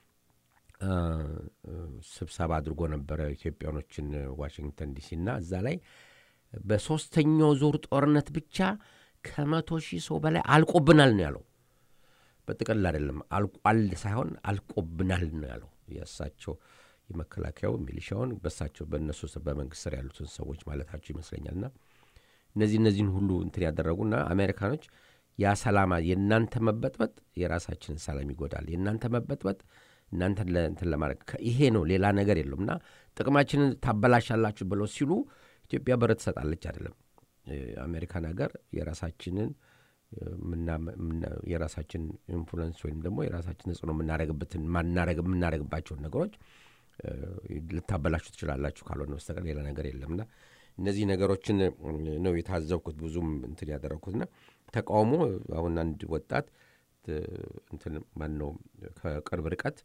[SPEAKER 2] ስብሰባ አድርጎ ነበረ ኢትዮጵያኖችን ዋሽንግተን ዲሲና እዛ ላይ በሦስተኛው ዙር ጦርነት ብቻ ከመቶ ሺህ ሰው በላይ አልቆብናል ነው ያለው። በጥቅል አይደለም አልቋል ሳይሆን አልቆብናል ነው ያለው። የእሳቸው የመከላከያው ሚሊሻውን በእሳቸው በእነሱ በመንግስት ስር ያሉትን ሰዎች ማለታቸው ይመስለኛልና እነዚህ እነዚህን ሁሉ እንትን ያደረጉና አሜሪካኖች ያ ሰላማ የእናንተ መበጥበጥ የራሳችንን ሰላም ይጎዳል፣ የእናንተ መበጥበጥ እናንተን እንትን ለማድረግ ይሄ ነው ሌላ ነገር የለውም እና ጥቅማችንን ታበላሻላችሁ ብለው ሲሉ ኢትዮጵያ በር ትሰጣለች አይደለም። አሜሪካን ሀገር የራሳችንን የራሳችን ኢንፍሉንስ ወይም ደግሞ የራሳችን ተጽዕኖ የምናደረግበትን የምናደረግባቸውን ነገሮች ልታበላሹ ትችላላችሁ ካልሆነ በስተቀር ሌላ ነገር የለምና እነዚህ ነገሮችን ነው የታዘብኩት ብዙም እንትን ያደረግኩትና ተቃውሞ አሁን አንድ ወጣት እንትን ማነው ከቅርብ ርቀት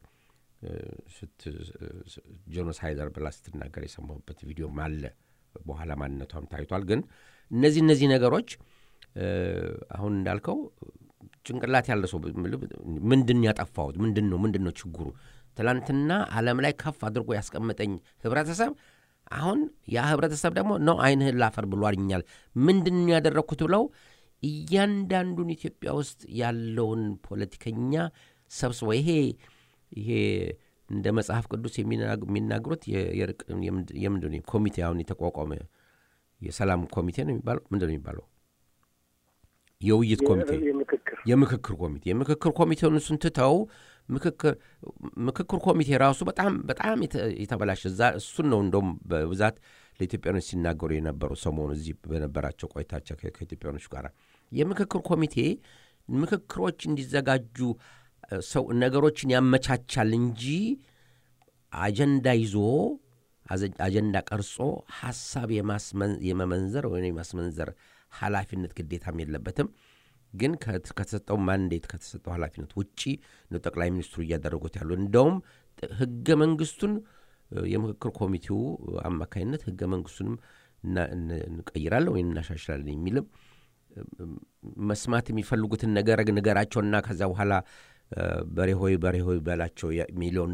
[SPEAKER 2] ጄኖሳይደር ብላ ስትናገር የሰማሁበት ቪዲዮም አለ። በኋላ ማንነቷም ታይቷል። ግን እነዚህ እነዚህ ነገሮች አሁን እንዳልከው ጭንቅላት ያለ ሰው ምንድን ያጠፋሁት ምንድን ነው ምንድን ነው ችግሩ? ትላንትና ዓለም ላይ ከፍ አድርጎ ያስቀመጠኝ ህብረተሰብ አሁን ያ ህብረተሰብ ደግሞ ነው አይንህን ላፈር ብሏልኛል። ምንድን ነው ያደረግኩት ብለው እያንዳንዱን ኢትዮጵያ ውስጥ ያለውን ፖለቲከኛ ሰብስበው ይሄ ይሄ እንደ መጽሐፍ ቅዱስ የሚናገሩት የምንድን ኮሚቴ አሁን የተቋቋመ የሰላም ኮሚቴ ነው የሚባለው ምንድን ነው የሚባለው የውይይት ኮሚቴ የምክክር ኮሚቴ የምክክር ኮሚቴውን እሱን ትተው ምክክር ኮሚቴ ራሱ በጣም በጣም የተበላሸ እዛ እሱን ነው እንደውም በብዛት ለኢትዮጵያኖች ሲናገሩ የነበሩ ሰሞኑ እዚህ በነበራቸው ቆይታቸው ከኢትዮጵያኖች ጋር የምክክር ኮሚቴ ምክክሮች እንዲዘጋጁ ሰው ነገሮችን ያመቻቻል እንጂ አጀንዳ ይዞ አጀንዳ ቀርጾ ሀሳብ የመመንዘር ወይም የማስመንዘር ኃላፊነት ግዴታም የለበትም። ግን ከተሰጠው ማንዴት ከተሰጠው ኃላፊነት ውጪ ነው ጠቅላይ ሚኒስትሩ እያደረጉት ያሉ። እንደውም ህገ መንግስቱን የምክክር ኮሚቴው አማካኝነት ህገ መንግስቱንም እንቀይራለን ወይም እናሻሽላለን የሚልም መስማት የሚፈልጉትን ነገር ንገራቸውና ከዛ በኋላ በሬ ሆይ በሬ ሆይ በላቸው ሚሊዮን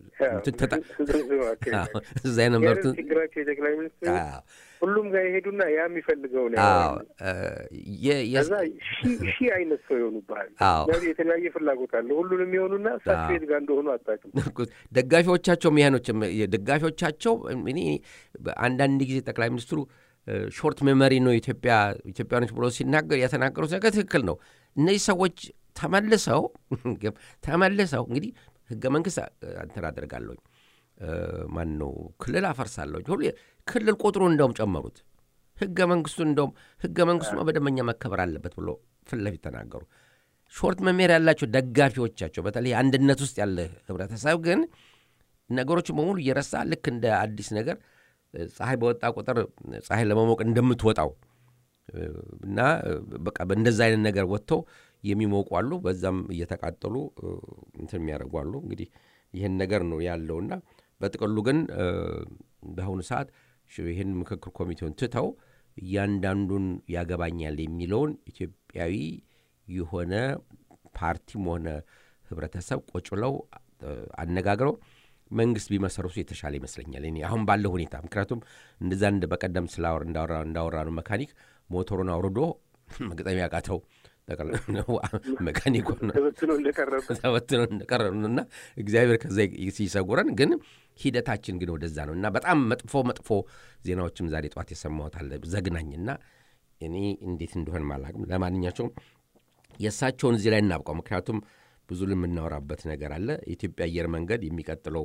[SPEAKER 2] እዛ የነበሩትን
[SPEAKER 3] ችግራቸው የጠቅላይ ሚኒስትሩ ሁሉም ጋር የሄዱና ያ የሚፈልገው ነው። ከዛ ሺህ አይነት ሰው ይሆኑብሃል። የተለያየ ፍላጎት አለ። ሁሉንም የሆኑና እሳቸው የት ጋር እንደሆኑ አታውቅም።
[SPEAKER 2] ደጋፊዎቻቸው ሚያኖች ደጋፊዎቻቸው እኔ አንዳንድ ጊዜ ጠቅላይ ሚኒስትሩ ሾርት ሜሞሪ ነው ኢትዮጵያ ኢትዮጵያኖች ብሎ ሲናገር የተናገሩት ነገር ትክክል ነው። እነዚህ ሰዎች ተመልሰው ተመልሰው እንግዲህ ህገ መንግስት እንትን አደርጋለሁኝ ማን ነው ክልል አፈርሳለሁ ሁሉ ክልል ቁጥሩ እንደውም ጨመሩት። ህገ መንግስቱ እንደውም ህገ መንግስቱ በደንበኛ መከበር አለበት ብሎ ፊት ለፊት ተናገሩ። ሾርት መሜር ያላቸው ደጋፊዎቻቸው በተለይ አንድነት ውስጥ ያለ ህብረተሰብ ግን ነገሮችን በሙሉ እየረሳ ልክ እንደ አዲስ ነገር ፀሐይ በወጣ ቁጥር ፀሐይ ለመሞቅ እንደምትወጣው እና በቃ በእንደዛ አይነት ነገር ወጥተው የሚሞቁ አሉ። በዛም እየተቃጠሉ እንትን የሚያደርጉ አሉ። እንግዲህ ይህን ነገር ነው ያለውና በጥቅሉ ግን በአሁኑ ሰዓት ይህን ምክክር ኮሚቴውን ትተው እያንዳንዱን ያገባኛል የሚለውን ኢትዮጵያዊ የሆነ ፓርቲም ሆነ ህብረተሰብ ቁጭ ብለው አነጋግረው መንግስት ቢመሰርቱ የተሻለ ይመስለኛል እኔ አሁን ባለው ሁኔታ። ምክንያቱም እንደዛ እንደ በቀደም እንዳወራ ነው መካኒክ ሞተሩን አውርዶ መግጠም ያቃተው መካኒክ ተበትኖ እንደቀረ ነው እና እግዚአብሔር ከዛ ሲሰጉረን፣ ግን ሂደታችን ግን ወደዛ ነው እና በጣም መጥፎ መጥፎ ዜናዎችም ዛሬ ጠዋት የሰማሁት አለ ዘግናኝና እኔ እንዴት እንደሆን ማላቅም። ለማንኛቸውም የእሳቸውን እዚህ ላይ እናብቀው፣ ምክንያቱም ብዙ የምናወራበት ነገር አለ። የኢትዮጵያ አየር መንገድ የሚቀጥለው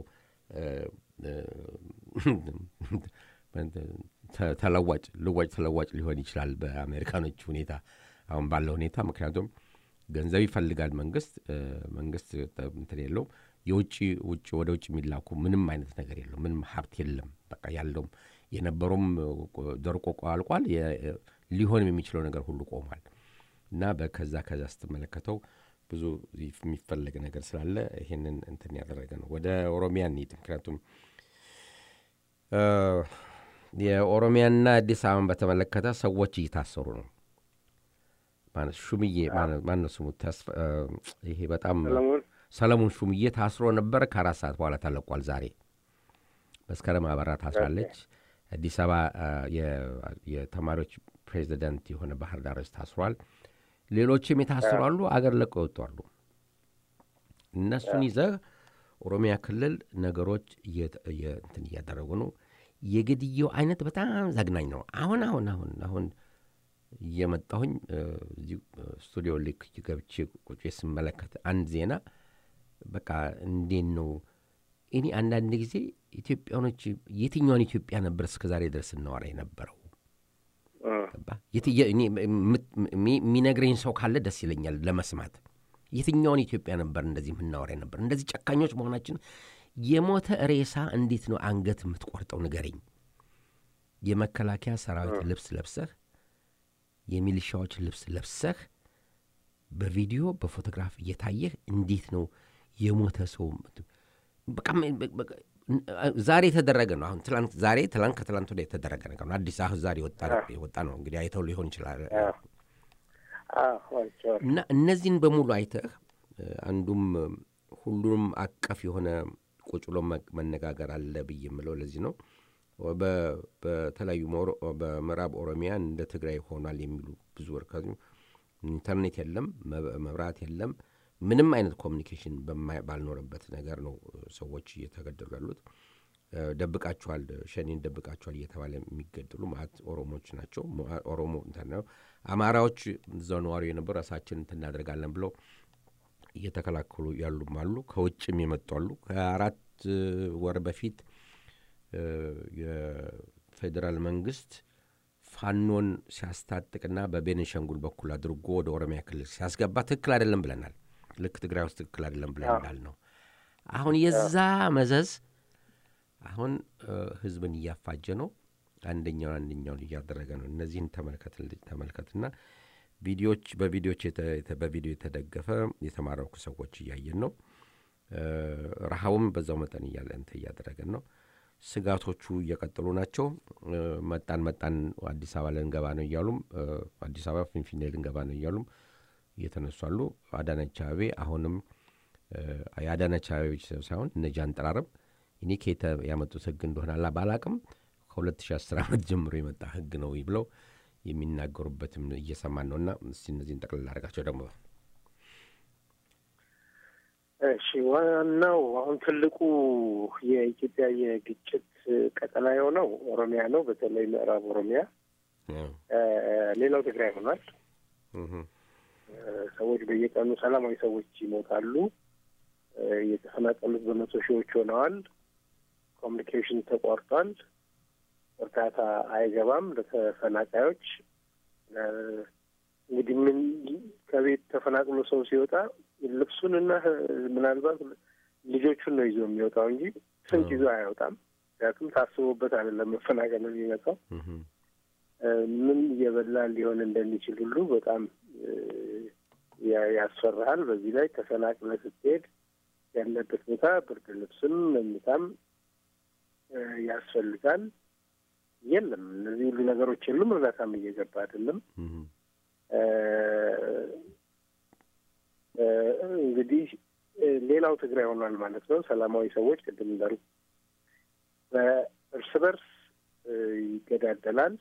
[SPEAKER 2] ተለዋጭ ልዋጭ ተለዋጭ ሊሆን ይችላል በአሜሪካኖች ሁኔታ አሁን ባለው ሁኔታ። ምክንያቱም ገንዘብ ይፈልጋል መንግስት መንግስት እንትን የለውም የውጭ ውጭ ወደ ውጭ የሚላኩ ምንም አይነት ነገር የለው ምንም ሀብት የለም። በቃ ያለውም የነበረውም ደርቆ አልቋል። ሊሆንም የሚችለው ነገር ሁሉ ቆሟል እና ከዛ ከዛ ስትመለከተው ብዙ የሚፈለግ ነገር ስላለ ይሄንን እንትን ያደረገ ነው። ወደ ኦሮሚያ እንሂድ። ምክንያቱም የኦሮሚያና አዲስ አበባን በተመለከተ ሰዎች እየታሰሩ ነው። ሹምዬ ማነው ስሙ? ይሄ በጣም ሰለሞን ሹምዬ ታስሮ ነበር። ከአራት ሰዓት በኋላ ተለቋል። ዛሬ መስከረም አበራ ታስራለች። አዲስ አበባ የተማሪዎች ፕሬዚደንት የሆነ ባህር ዳር ታስሯል። ሌሎችም የታሰሩ አሉ። አገር ለቀው ይወጡ እነሱን ይዘህ ኦሮሚያ ክልል ነገሮች እንትን እያደረጉ ነው። የግድየው አይነት በጣም ዘግናኝ ነው። አሁን አሁን አሁን አሁን እየመጣሁኝ እዚህ ስቱዲዮ ልክ ገብቼ ቁጭ ስመለከት አንድ ዜና በቃ እንዴት ነው እኔ አንዳንድ ጊዜ ኢትዮጵያኖች የትኛውን ኢትዮጵያ ነበር እስከ ዛሬ ድረስ እናወራ የነበረው? የሚነግረኝ ሰው ካለ ደስ ይለኛል ለመስማት። የትኛውን ኢትዮጵያ ነበር እንደዚህ የምናወራ ነበር? እንደዚህ ጨካኞች መሆናችን የሞተ ሬሳ እንዴት ነው አንገት የምትቆርጠው? ንገረኝ። የመከላከያ ሰራዊት ልብስ ለብሰህ የሚሊሻዎች ልብስ ለብሰህ በቪዲዮ በፎቶግራፍ እየታየህ እንዴት ነው የሞተ ሰው በቃ ዛሬ የተደረገ ነው። አሁን ትላንት ዛሬ ትላንት ከትላንት ወዲያ የተደረገ ነገር ነው። አዲስ አሁን ዛሬ የወጣ ነው። እንግዲህ አይተው ሊሆን ይችላል እና እነዚህን በሙሉ አይተህ አንዱም ሁሉንም አቀፍ የሆነ ቁጭ ብሎ መነጋገር አለ ብዬ የምለው ለዚህ ነው። በተለያዩ በምዕራብ ኦሮሚያ እንደ ትግራይ ሆኗል የሚሉ ብዙ ወርካዙ ኢንተርኔት የለም፣ መብራት የለም፣ ምንም አይነት ኮሚኒኬሽን ባልኖረበት ነገር ነው ሰዎች እየተገደሉ ያሉት። ደብቃችኋል፣ ሸኔን ደብቃችኋል እየተባለ የሚገደሉ ማለት ኦሮሞዎች ናቸው። ኦሮሞ ነው። አማራዎች እዛው ነዋሪ የነበሩ ራሳችን እንትን እናደርጋለን ብለው እየተከላከሉ ያሉም አሉ። ከውጭም የመጡ አሉ። ከአራት ወር በፊት የፌዴራል መንግስት ፋኖን ሲያስታጥቅና በቤንሻንጉል በኩል አድርጎ ወደ ኦሮሚያ ክልል ሲያስገባ ትክክል አይደለም ብለናል። ልክ ትግራይ ውስጥ ትክክል አይደለም ብለን እንዳል ነው። አሁን የዛ መዘዝ አሁን ህዝብን እያፋጀ ነው። አንደኛውን አንደኛውን እያደረገ ነው። እነዚህን ተመልከትና ቪዲዮች በቪዲዮች በቪዲዮ የተደገፈ የተማረኩ ሰዎች እያየን ነው። ረሃቡም በዛው መጠን እያለ እንትን እያደረገን ነው። ስጋቶቹ እየቀጠሉ ናቸው። መጣን መጣን አዲስ አበባ ልንገባ ነው እያሉም አዲስ አበባ ፊንፊኔ ልንገባ ነው እያሉም እየተነሱ አሉ። አዳነች አቤቤ አሁንም የአዳነች አቤቤ ሳይሆን እነ ጃንጥራርም እኔ ከየት ያመጡት ህግ እንደሆነ ባላቅም ከ2010 ዓመት ጀምሮ የመጣ ህግ ነው ብለው የሚናገሩበትም እየሰማን ነው። እና እስቲ እነዚህን ጠቅልል አድርጋቸው ደግሞ
[SPEAKER 3] እሺ፣ ዋናው አሁን ትልቁ የኢትዮጵያ የግጭት ቀጠና የሆነው ኦሮሚያ ነው። በተለይ ምዕራብ ኦሮሚያ። ሌላው ትግራይ ሆኗል። ሰዎች በየቀኑ ሰላማዊ ሰዎች ይሞታሉ። የተፈናቀሉት በመቶ ሺዎች ሆነዋል። ኮሚኒኬሽን ተቋርጧል። እርዳታ አይገባም ለተፈናቃዮች። እንግዲህ ምን ከቤት ተፈናቅሎ ሰው ሲወጣ ልብሱንና ምናልባት ልጆቹን ነው ይዞ የሚወጣው እንጂ ስንቅ ይዞ አይወጣም። ምክንያቱም ታስቦበት አይደለም መፈናቀል የሚመጣው። ምን እየበላ ሊሆን እንደሚችል ሁሉ በጣም ያስፈራሃል። በዚህ ላይ ተፈናቅለህ ስትሄድ ያለበት ቦታ ብርድ ልብስም መኝታም ያስፈልጋል። የለም እነዚህ ሁሉ ነገሮች የሉም። እርዳታም እየገባ አይደለም። እንግዲህ ሌላው ትግራይ ሆኗል ማለት ነው። ሰላማዊ ሰዎች ቅድም እንዳሉ በእርስ በርስ ይገዳደላል።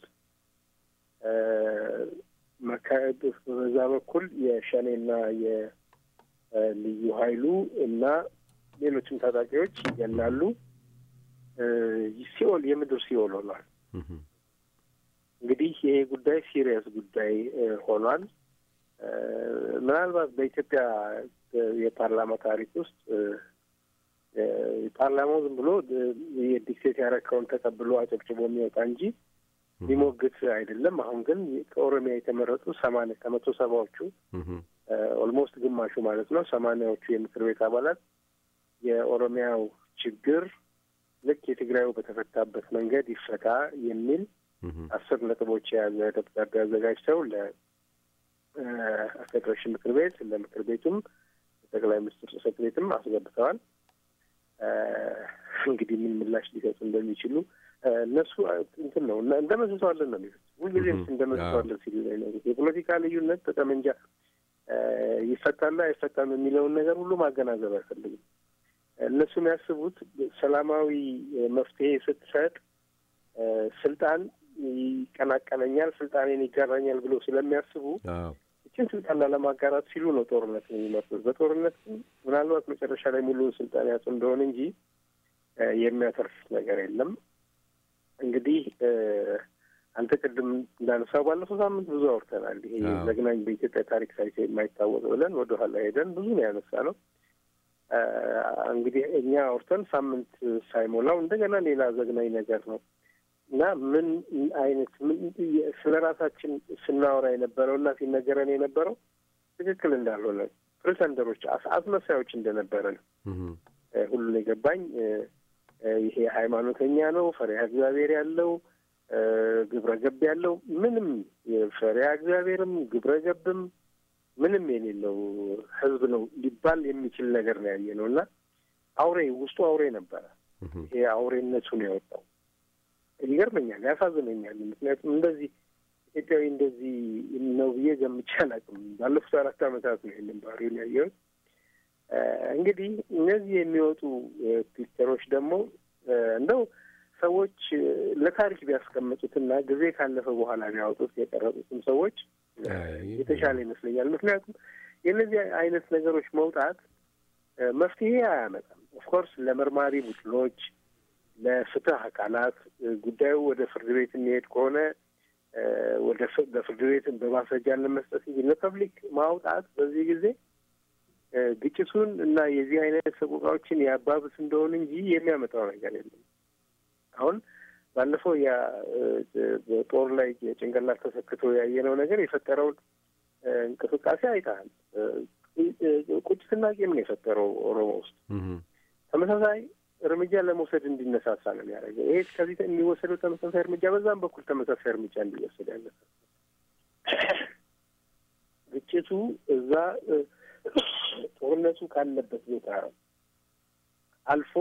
[SPEAKER 3] በዛ በኩል የሸኔና የልዩ ኃይሉ እና ሌሎችም ታጣቂዎች ይገላሉ። ሲኦል የምድር ሲኦል ሆኗል። እንግዲህ ይሄ ጉዳይ ሲሪየስ ጉዳይ ሆኗል። ምናልባት በኢትዮጵያ የፓርላማ ታሪክ ውስጥ ፓርላማው ዝም ብሎ የዲክቴት ያረከውን ተቀብሎ አጨብጭቦ የሚወጣ እንጂ ሊሞግት አይደለም። አሁን ግን ከኦሮሚያ የተመረጡ ሰማንያ ከመቶ ሰባዎቹ ኦልሞስት ግማሹ ማለት ነው ሰማንያዎቹ የምክር ቤት አባላት የኦሮሚያው ችግር ልክ የትግራዩ በተፈታበት መንገድ ይፈታ የሚል አስር ነጥቦች የያዘ ደብዳቤ አዘጋጅተው ለፌዴሬሽን ምክር ቤት ለምክር ቤቱም ጠቅላይ ሚኒስትር ጽሕፈት ቤትም አስገብተዋል። እንግዲህ ምን ምላሽ ሊሰጡ እንደሚችሉ እነሱ እንትን ነው እንደመስሰዋለን ነው የሚሉት። ሁልጊዜም እንደመስሰዋለን ሲሉ ነው የሚኖሩት። የፖለቲካ ልዩነት በጠመንጃ ይፈታላ አይፈታም የሚለውን ነገር ሁሉ ማገናዘብ አይፈልግም። እነሱ የሚያስቡት ሰላማዊ መፍትሄ ስትሰጥ ስልጣን ይቀናቀነኛል፣ ስልጣኔን ይጋራኛል ብሎ ስለሚያስቡ ይችን ስልጣን ላለማጋራት ሲሉ ነው ጦርነት የሚመርጡት። በጦርነት ምናልባት መጨረሻ ላይ ሙሉውን ስልጣን ያጡ እንደሆነ እንጂ የሚያተርፍ ነገር የለም። እንግዲህ አንተ ቅድም እንዳነሳው ባለፈው ሳምንት ብዙ አውርተናል። ይሄ ዘግናኝ በኢትዮጵያ ታሪክ ታይቶ የማይታወቅ ብለን ወደኋላ ሄደን ብዙ ነው ያነሳ ነው። እንግዲህ እኛ አውርተን ሳምንት ሳይሞላው እንደገና ሌላ ዘግናኝ ነገር ነው እና ምን አይነት ስለ ራሳችን ስናወራ የነበረው እና ሲነገረን የነበረው ትክክል እንዳልሆነ ፕሪተንደሮች፣ አስመሳዮች እንደነበረን ሁሉን የገባኝ ይሄ ሃይማኖተኛ ነው፣ ፈሪሃ እግዚአብሔር ያለው ግብረ ገብ ያለው ምንም ፈሪሃ እግዚአብሔርም ግብረ ገብም ምንም የሌለው ህዝብ ነው ሊባል የሚችል ነገር ነው ያየ ነው እና አውሬ ውስጡ አውሬ ነበረ። ይሄ አውሬነቱ ነው የወጣው። ይገርመኛል፣ ያሳዝነኛል። ምክንያቱም እንደዚህ ኢትዮጵያዊ እንደዚህ ነው ብዬ ገምቼ አላውቅም። ባለፉት አራት ዓመታት ነው ይህንን ባህሪውን ያየሁት። እንግዲህ እነዚህ የሚወጡ ፒክቸሮች ደግሞ እንደው ሰዎች ለታሪክ ቢያስቀምጡትና ጊዜ ካለፈ በኋላ ቢያወጡት የቀረጡትም ሰዎች የተሻለ ይመስለኛል። ምክንያቱም የእነዚህ አይነት ነገሮች መውጣት መፍትሄ አያመጣም። ኦፍኮርስ ለመርማሪ ቡድኖች፣ ለፍትህ አካላት ጉዳዩ ወደ ፍርድ ቤት የሚሄድ ከሆነ ወደ ለፍርድ ቤት በማስረጃ ለመስጠት እንጂ ለፐብሊክ ማውጣት በዚህ ጊዜ ግጭቱን እና የዚህ አይነት ሰቆቃዎችን ያባብስ እንደሆን እንጂ የሚያመጣው ነገር የለም። አሁን ባለፈው ያ ጦር ላይ የጭንቅላት ተሰክቶ ያየነው ነገር የፈጠረውን እንቅስቃሴ አይተሃል። ቁጭትና ቂም ነው የፈጠረው ኦሮሞ ውስጥ። ተመሳሳይ እርምጃ ለመውሰድ እንዲነሳሳ ነው የሚያደርገው። ይሄ ከዚህ የሚወሰደው ተመሳሳይ እርምጃ በዛም በኩል ተመሳሳይ እርምጃ እንዲወሰድ ያለ ግጭቱ እዛ ጦርነቱ ካለበት ቦታ አልፎ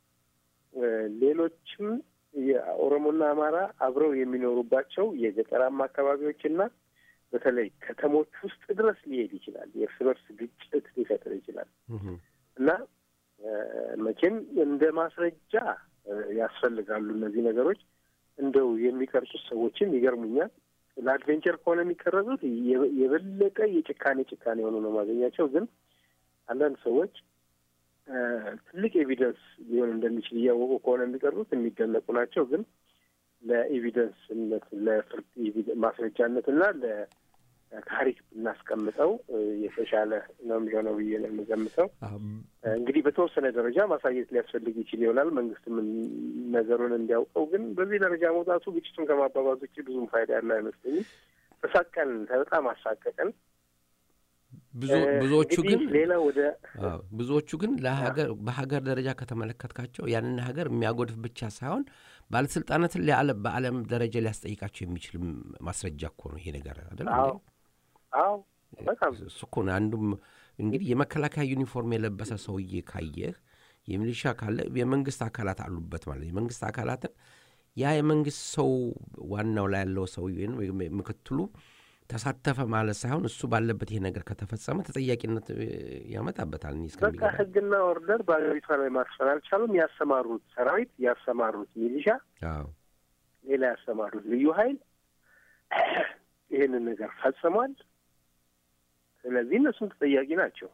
[SPEAKER 3] ሌሎችም የኦሮሞና አማራ አብረው የሚኖሩባቸው የገጠራማ አካባቢዎችና በተለይ ከተሞች ውስጥ ድረስ ሊሄድ ይችላል። የእርስ በርስ ግጭት ሊፈጥር ይችላል እና መቼም እንደ ማስረጃ ያስፈልጋሉ እነዚህ ነገሮች። እንደው የሚቀርጹት ሰዎችም ይገርሙኛል። ለአድቬንቸር ከሆነ የሚቀረጹት የበለጠ የጭካኔ ጭካኔ የሆኑ ነው ማገኛቸው። ግን አንዳንድ ሰዎች ትልቅ ኤቪደንስ ሊሆን እንደሚችል እያወቁ ከሆነ የሚቀርቡት የሚደነቁ ናቸው። ግን ለኤቪደንስነት ለፍርድ ማስረጃነት እና ለታሪክ ብናስቀምጠው የተሻለ ነው የሚሆነው ብዬ ነው የምገምተው። እንግዲህ በተወሰነ ደረጃ ማሳየት ሊያስፈልግ ይችል ይሆናል መንግስትም ነገሩን እንዲያውቀው። ግን በዚህ ደረጃ መውጣቱ ግጭቱን ከማባባዝ ውጭ ብዙም ፋይዳ ያለው አይመስለኝም። ተሳቀን በጣም አሳቀቀን።
[SPEAKER 2] ብዙዎቹ ግን
[SPEAKER 3] ሌላ ወደ
[SPEAKER 2] ብዙዎቹ ግን ለሀገር በሀገር ደረጃ ከተመለከትካቸው ያንን ሀገር የሚያጎድፍ ብቻ ሳይሆን ባለስልጣናትን በዓለም ደረጃ ሊያስጠይቃቸው የሚችል ማስረጃ እኮ ነው ይሄ ነገር አይደል?
[SPEAKER 3] አዎ በጣም
[SPEAKER 2] እሱ እኮ ነው። አንዱም እንግዲህ የመከላከያ ዩኒፎርም የለበሰ ሰውዬ ካየህ የሚሊሻ ካለ የመንግስት አካላት አሉበት ማለት የመንግስት አካላትን ያ የመንግስት ሰው ዋናው ላይ ያለው ሰው ወይም ምክትሉ ተሳተፈ ማለት ሳይሆን እሱ ባለበት ይሄ ነገር ከተፈጸመ ተጠያቂነት ያመጣበታል።
[SPEAKER 3] በቃ ህግና ኦርደር በሀገሪቷ ላይ ማስፈን አልቻሉም። ያሰማሩት ሰራዊት፣ ያሰማሩት ሚሊሻ፣ ሌላ ያሰማሩት ልዩ ኃይል ይህንን ነገር ፈጽሟል። ስለዚህ እነሱም ተጠያቂ ናቸው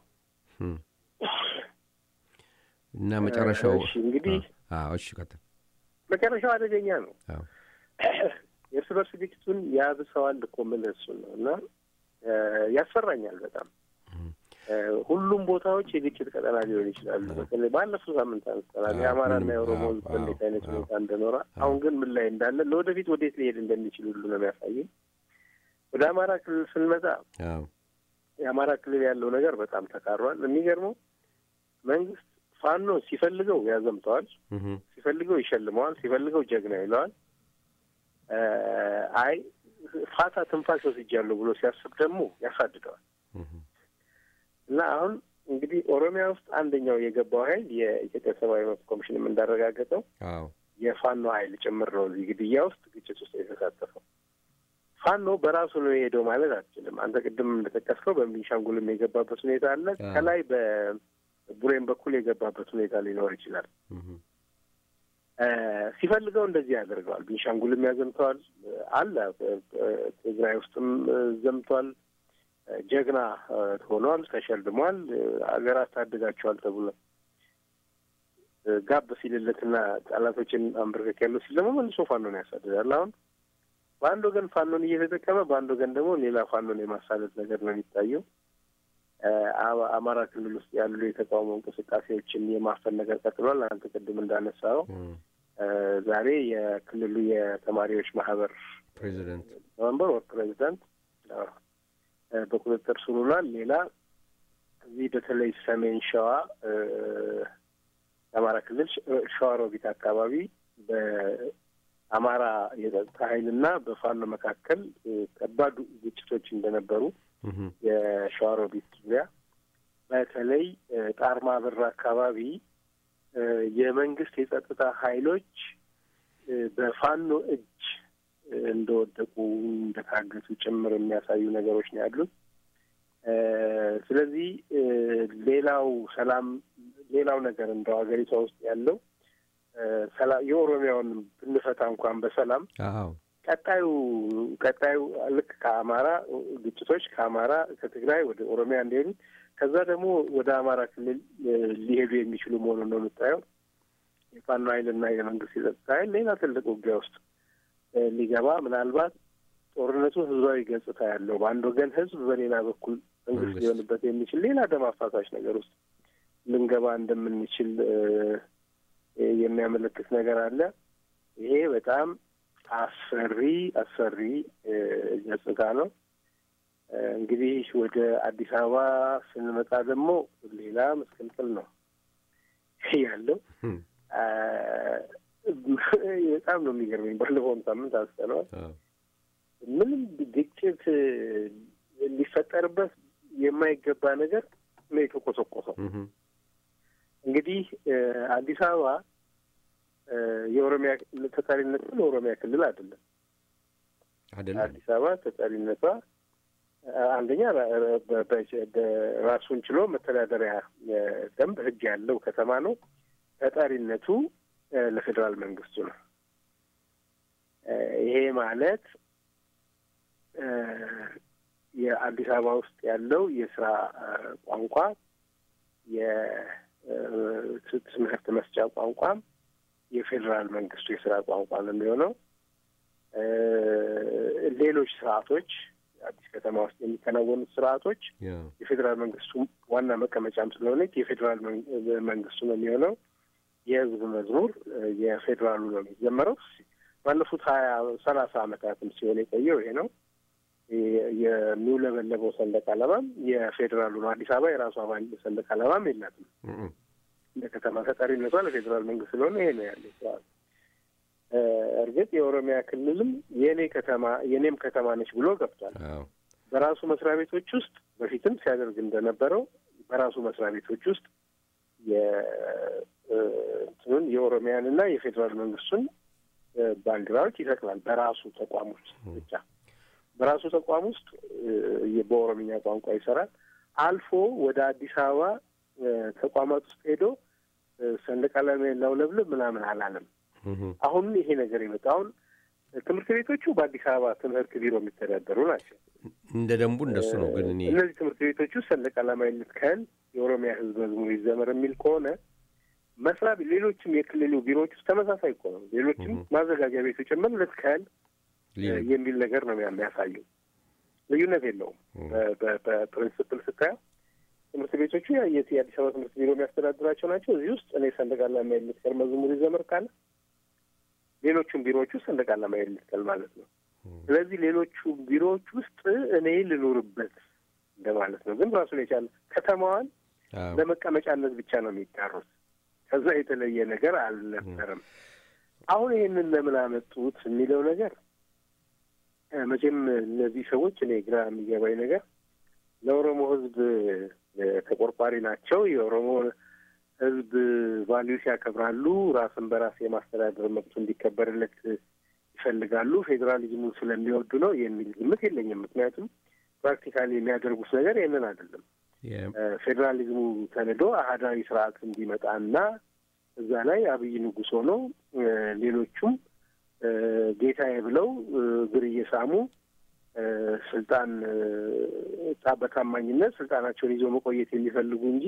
[SPEAKER 2] እና መጨረሻው
[SPEAKER 3] እንግዲህ
[SPEAKER 2] እሺ ቀጥል።
[SPEAKER 3] መጨረሻው አደገኛ ነው። የእርስ በርስ ግጭቱን ያብሰዋል እኮ የምልህ እሱን ነው እና ያስፈራኛል በጣም ሁሉም ቦታዎች የግጭት ቀጠና ሊሆን ይችላሉ። በተለይ ባለፈው ሳምንት አንስተናል የአማራና የኦሮሞ ህዝብ እንዴት አይነት ሁኔታ እንደኖረ፣ አሁን ግን ምን ላይ እንዳለ ለወደፊት ወዴት ሊሄድ እንደሚችል ሁሉ ነው የሚያሳየኝ። ወደ አማራ ክልል ስንመጣ የአማራ ክልል ያለው ነገር በጣም ተካሯል። የሚገርመው መንግስት ፋኖ ሲፈልገው ያዘምተዋል፣ ሲፈልገው ይሸልመዋል፣ ሲፈልገው ጀግና ይለዋል። አይ ፋታ ትንፋሽ ወስጃለሁ ብሎ ሲያስብ ደግሞ ያሳድደዋል። እና አሁን እንግዲህ ኦሮሚያ ውስጥ አንደኛው የገባው ኃይል የኢትዮጵያ ሰብአዊ መብት ኮሚሽንም እንዳረጋገጠው የፋኖ ኃይል ጭምር ነው እዚህ ግድያ ውስጥ ግጭት ውስጥ የተሳተፈው። ፋኖ በራሱ ነው የሄደው ማለት አትችልም። አንተ ቅድም እንደጠቀስከው በቤንሻንጉልም የገባበት ሁኔታ አለ። ከላይ በቡሬን በኩል የገባበት ሁኔታ ሊኖር ይችላል። ሲፈልገው እንደዚህ ያደርገዋል። ቤንሻንጉልም ያዘምተዋል አለ። ትግራይ ውስጥም ዘምቷል። ጀግና ሆኗል፣ ተሸልሟል። አገር አስታድጋቸዋል ተብሎ ጋብ ሲልለትና ጠላቶችን አንበርከክ ያለው ሲል ደግሞ መልሶ ፋኖን ያሳድዳል። አሁን በአንድ ወገን ፋኖን እየተጠቀመ በአንድ ወገን ደግሞ ሌላ ፋኖን የማሳለጥ ነገር ነው የሚታየው። አማራ ክልል ውስጥ ያሉ የተቃውሞ እንቅስቃሴዎችን የማፈን ነገር ቀጥሏል። አንተ ቅድም እንዳነሳው ዛሬ የክልሉ የተማሪዎች ማህበር
[SPEAKER 2] ፕሬዚደንት
[SPEAKER 3] ሊቀመንበር ወር ፕሬዚዳንት በቁጥጥር ስር ውሏል። ሌላ እዚህ በተለይ ሰሜን ሸዋ የአማራ ክልል ሸዋሮቢት አካባቢ በአማራ የጸጥታ ኃይልና በፋኖ መካከል ከባድ ግጭቶች እንደነበሩ የሸዋሮቢት ዙሪያ በተለይ ጣርማ በር አካባቢ የመንግስት የጸጥታ ኃይሎች በፋኖ እጅ እንደወደቁ እንደታገቱ ጭምር የሚያሳዩ ነገሮች ነው ያሉት። ስለዚህ ሌላው ሰላም ሌላው ነገር እንደው ሀገሪቷ ውስጥ ያለው ሰላም የኦሮሚያውን ብንፈታ እንኳን በሰላም ቀጣዩ ቀጣዩ ልክ ከአማራ ግጭቶች ከአማራ ከትግራይ ወደ ኦሮሚያ እንዲሄዱ ከዛ ደግሞ ወደ አማራ ክልል ሊሄዱ የሚችሉ መሆኑን ነው የምታየው። የፋኖ ኃይልና የመንግስት የጸጥታ ኃይል ሌላ ትልቅ ውጊያ ውስጥ ሊገባ ምናልባት ጦርነቱ ህዝባዊ ገጽታ ያለው በአንድ ወገን ህዝብ፣ በሌላ በኩል መንግስት ሊሆንበት የሚችል ሌላ ደም አፋሳሽ ነገር ውስጥ ልንገባ እንደምንችል የሚያመለክት ነገር አለ። ይሄ በጣም አስፈሪ አስፈሪ ገጽታ ነው። እንግዲህ ወደ አዲስ አበባ ስንመጣ ደግሞ ሌላ ምስቅልቅል ነው ያለው። በጣም ነው የሚገርመኝ። ባለፈውም ሳምንት አንስተነዋል። ምንም ግጭት ሊፈጠርበት የማይገባ ነገር ነው የተቆሰቆሰው። እንግዲህ አዲስ አበባ የኦሮሚያ ተጠሪነቱ ለኦሮሚያ ክልል አይደለም። አዲስ አበባ ተጠሪነቷ አንደኛ ራሱን ችሎ መተዳደሪያ ደንብ ሕግ ያለው ከተማ ነው። ተጠሪነቱ ለፌዴራል መንግስቱ ነው። ይሄ ማለት የአዲስ አበባ ውስጥ ያለው የስራ ቋንቋ የትምህርት መስጫ ቋንቋም የፌዴራል መንግስቱ የስራ ቋንቋ ነው የሚሆነው። ሌሎች ስርዓቶች አዲስ ከተማ ውስጥ የሚከናወኑት ስርዓቶች የፌዴራል መንግስቱ ዋና መቀመጫም ስለሆነች የፌዴራል መንግስቱ ነው የሚሆነው። የህዝብ መዝሙር የፌዴራሉ ነው የሚዘመረው። ባለፉት ሀያ ሰላሳ አመታትም ሲሆን የቆየው ይሄ ነው። የሚውለበለበው ሰንደቅ ዓላማም የፌዴራሉ ነው። አዲስ አበባ የራሷ ሰንደቅ ዓላማም የላትም። እንደ ከተማ ተጠሪነቷ ለፌዴራል መንግስት ስለሆነ ይሄ ነው ያለው ስርዓት። እርግጥ የኦሮሚያ ክልልም የእኔ ከተማ የእኔም ከተማ ነች ብሎ ገብቷል። በራሱ መስሪያ ቤቶች ውስጥ በፊትም ሲያደርግ እንደነበረው በራሱ መስሪያ ቤቶች ውስጥ የእንትኑን የኦሮሚያን እና የፌዴራል መንግስቱን ባንዲራዎች ይሰቅላል። በራሱ ተቋም ውስጥ ብቻ በራሱ ተቋም ውስጥ በኦሮምኛ ቋንቋ ይሰራል። አልፎ ወደ አዲስ አበባ ተቋማት ውስጥ ሄዶ ሰንደቅ ዓላማ ላውለብልብ ምናምን አላለም። አሁን ይሄ ነገር የመጣ አሁን ትምህርት ቤቶቹ በአዲስ አበባ ትምህርት ቢሮ የሚተዳደሩ ናቸው።
[SPEAKER 2] እንደ ደንቡ እንደሱ ነው። ግን እኔ
[SPEAKER 3] እነዚህ ትምህርት ቤቶቹ ሰንደቅ ዓላማ ይልትከል የኦሮሚያ ሕዝብ መዝሙር ይዘመር የሚል ከሆነ መስሪያ ሌሎችም የክልሉ ቢሮዎች ውስጥ ተመሳሳይ እኮ ነው። ሌሎችም ማዘጋጃ ቤቱ ጭምር ልትከል የሚል ነገር ነው የሚያሳየው። ልዩነት የለውም። በፕሪንስፕል ስታየው ትምህርት ቤቶቹ የአዲስ አበባ ትምህርት ቢሮ የሚያስተዳድራቸው ናቸው። እዚህ ውስጥ እኔ ሰንደቅ ዓላማ ይልትከል መዝሙር ይዘመር ካለ ሌሎቹም ቢሮዎች ውስጥ ሰንደቅ ዓላማ ይልትከል ማለት ነው። ስለዚህ ሌሎቹ ቢሮዎች ውስጥ እኔ ልኖርበት እንደማለት ነው። ግን ራሱን የቻለ ከተማዋን ለመቀመጫነት ብቻ ነው የሚጋሩት። ከዛ የተለየ ነገር አልነበረም። አሁን ይሄንን ለምን አመጡት የሚለው ነገር መቼም እነዚህ ሰዎች እኔ ግራ የሚገባኝ ነገር ለኦሮሞ ሕዝብ ተቆርቋሪ ናቸው። የኦሮሞ ሕዝብ ቫሊዩስ ያከብራሉ። ራስን በራስ የማስተዳደር መብቱ እንዲከበርለት ይፈልጋሉ። ፌዴራሊዝሙን ስለሚወዱ ነው የሚል ግምት የለኝም። ምክንያቱም ፕራክቲካሊ የሚያደርጉት ነገር ይህንን አይደለም። ፌዴራሊዝሙ ተንዶ አህዳዊ ስርዓት እንዲመጣና እዛ ላይ አብይ ንጉሥ ሆነው ሌሎቹም ጌታዬ ብለው እግር እየሳሙ ስልጣን በታማኝነት ስልጣናቸውን ይዞ መቆየት የሚፈልጉ እንጂ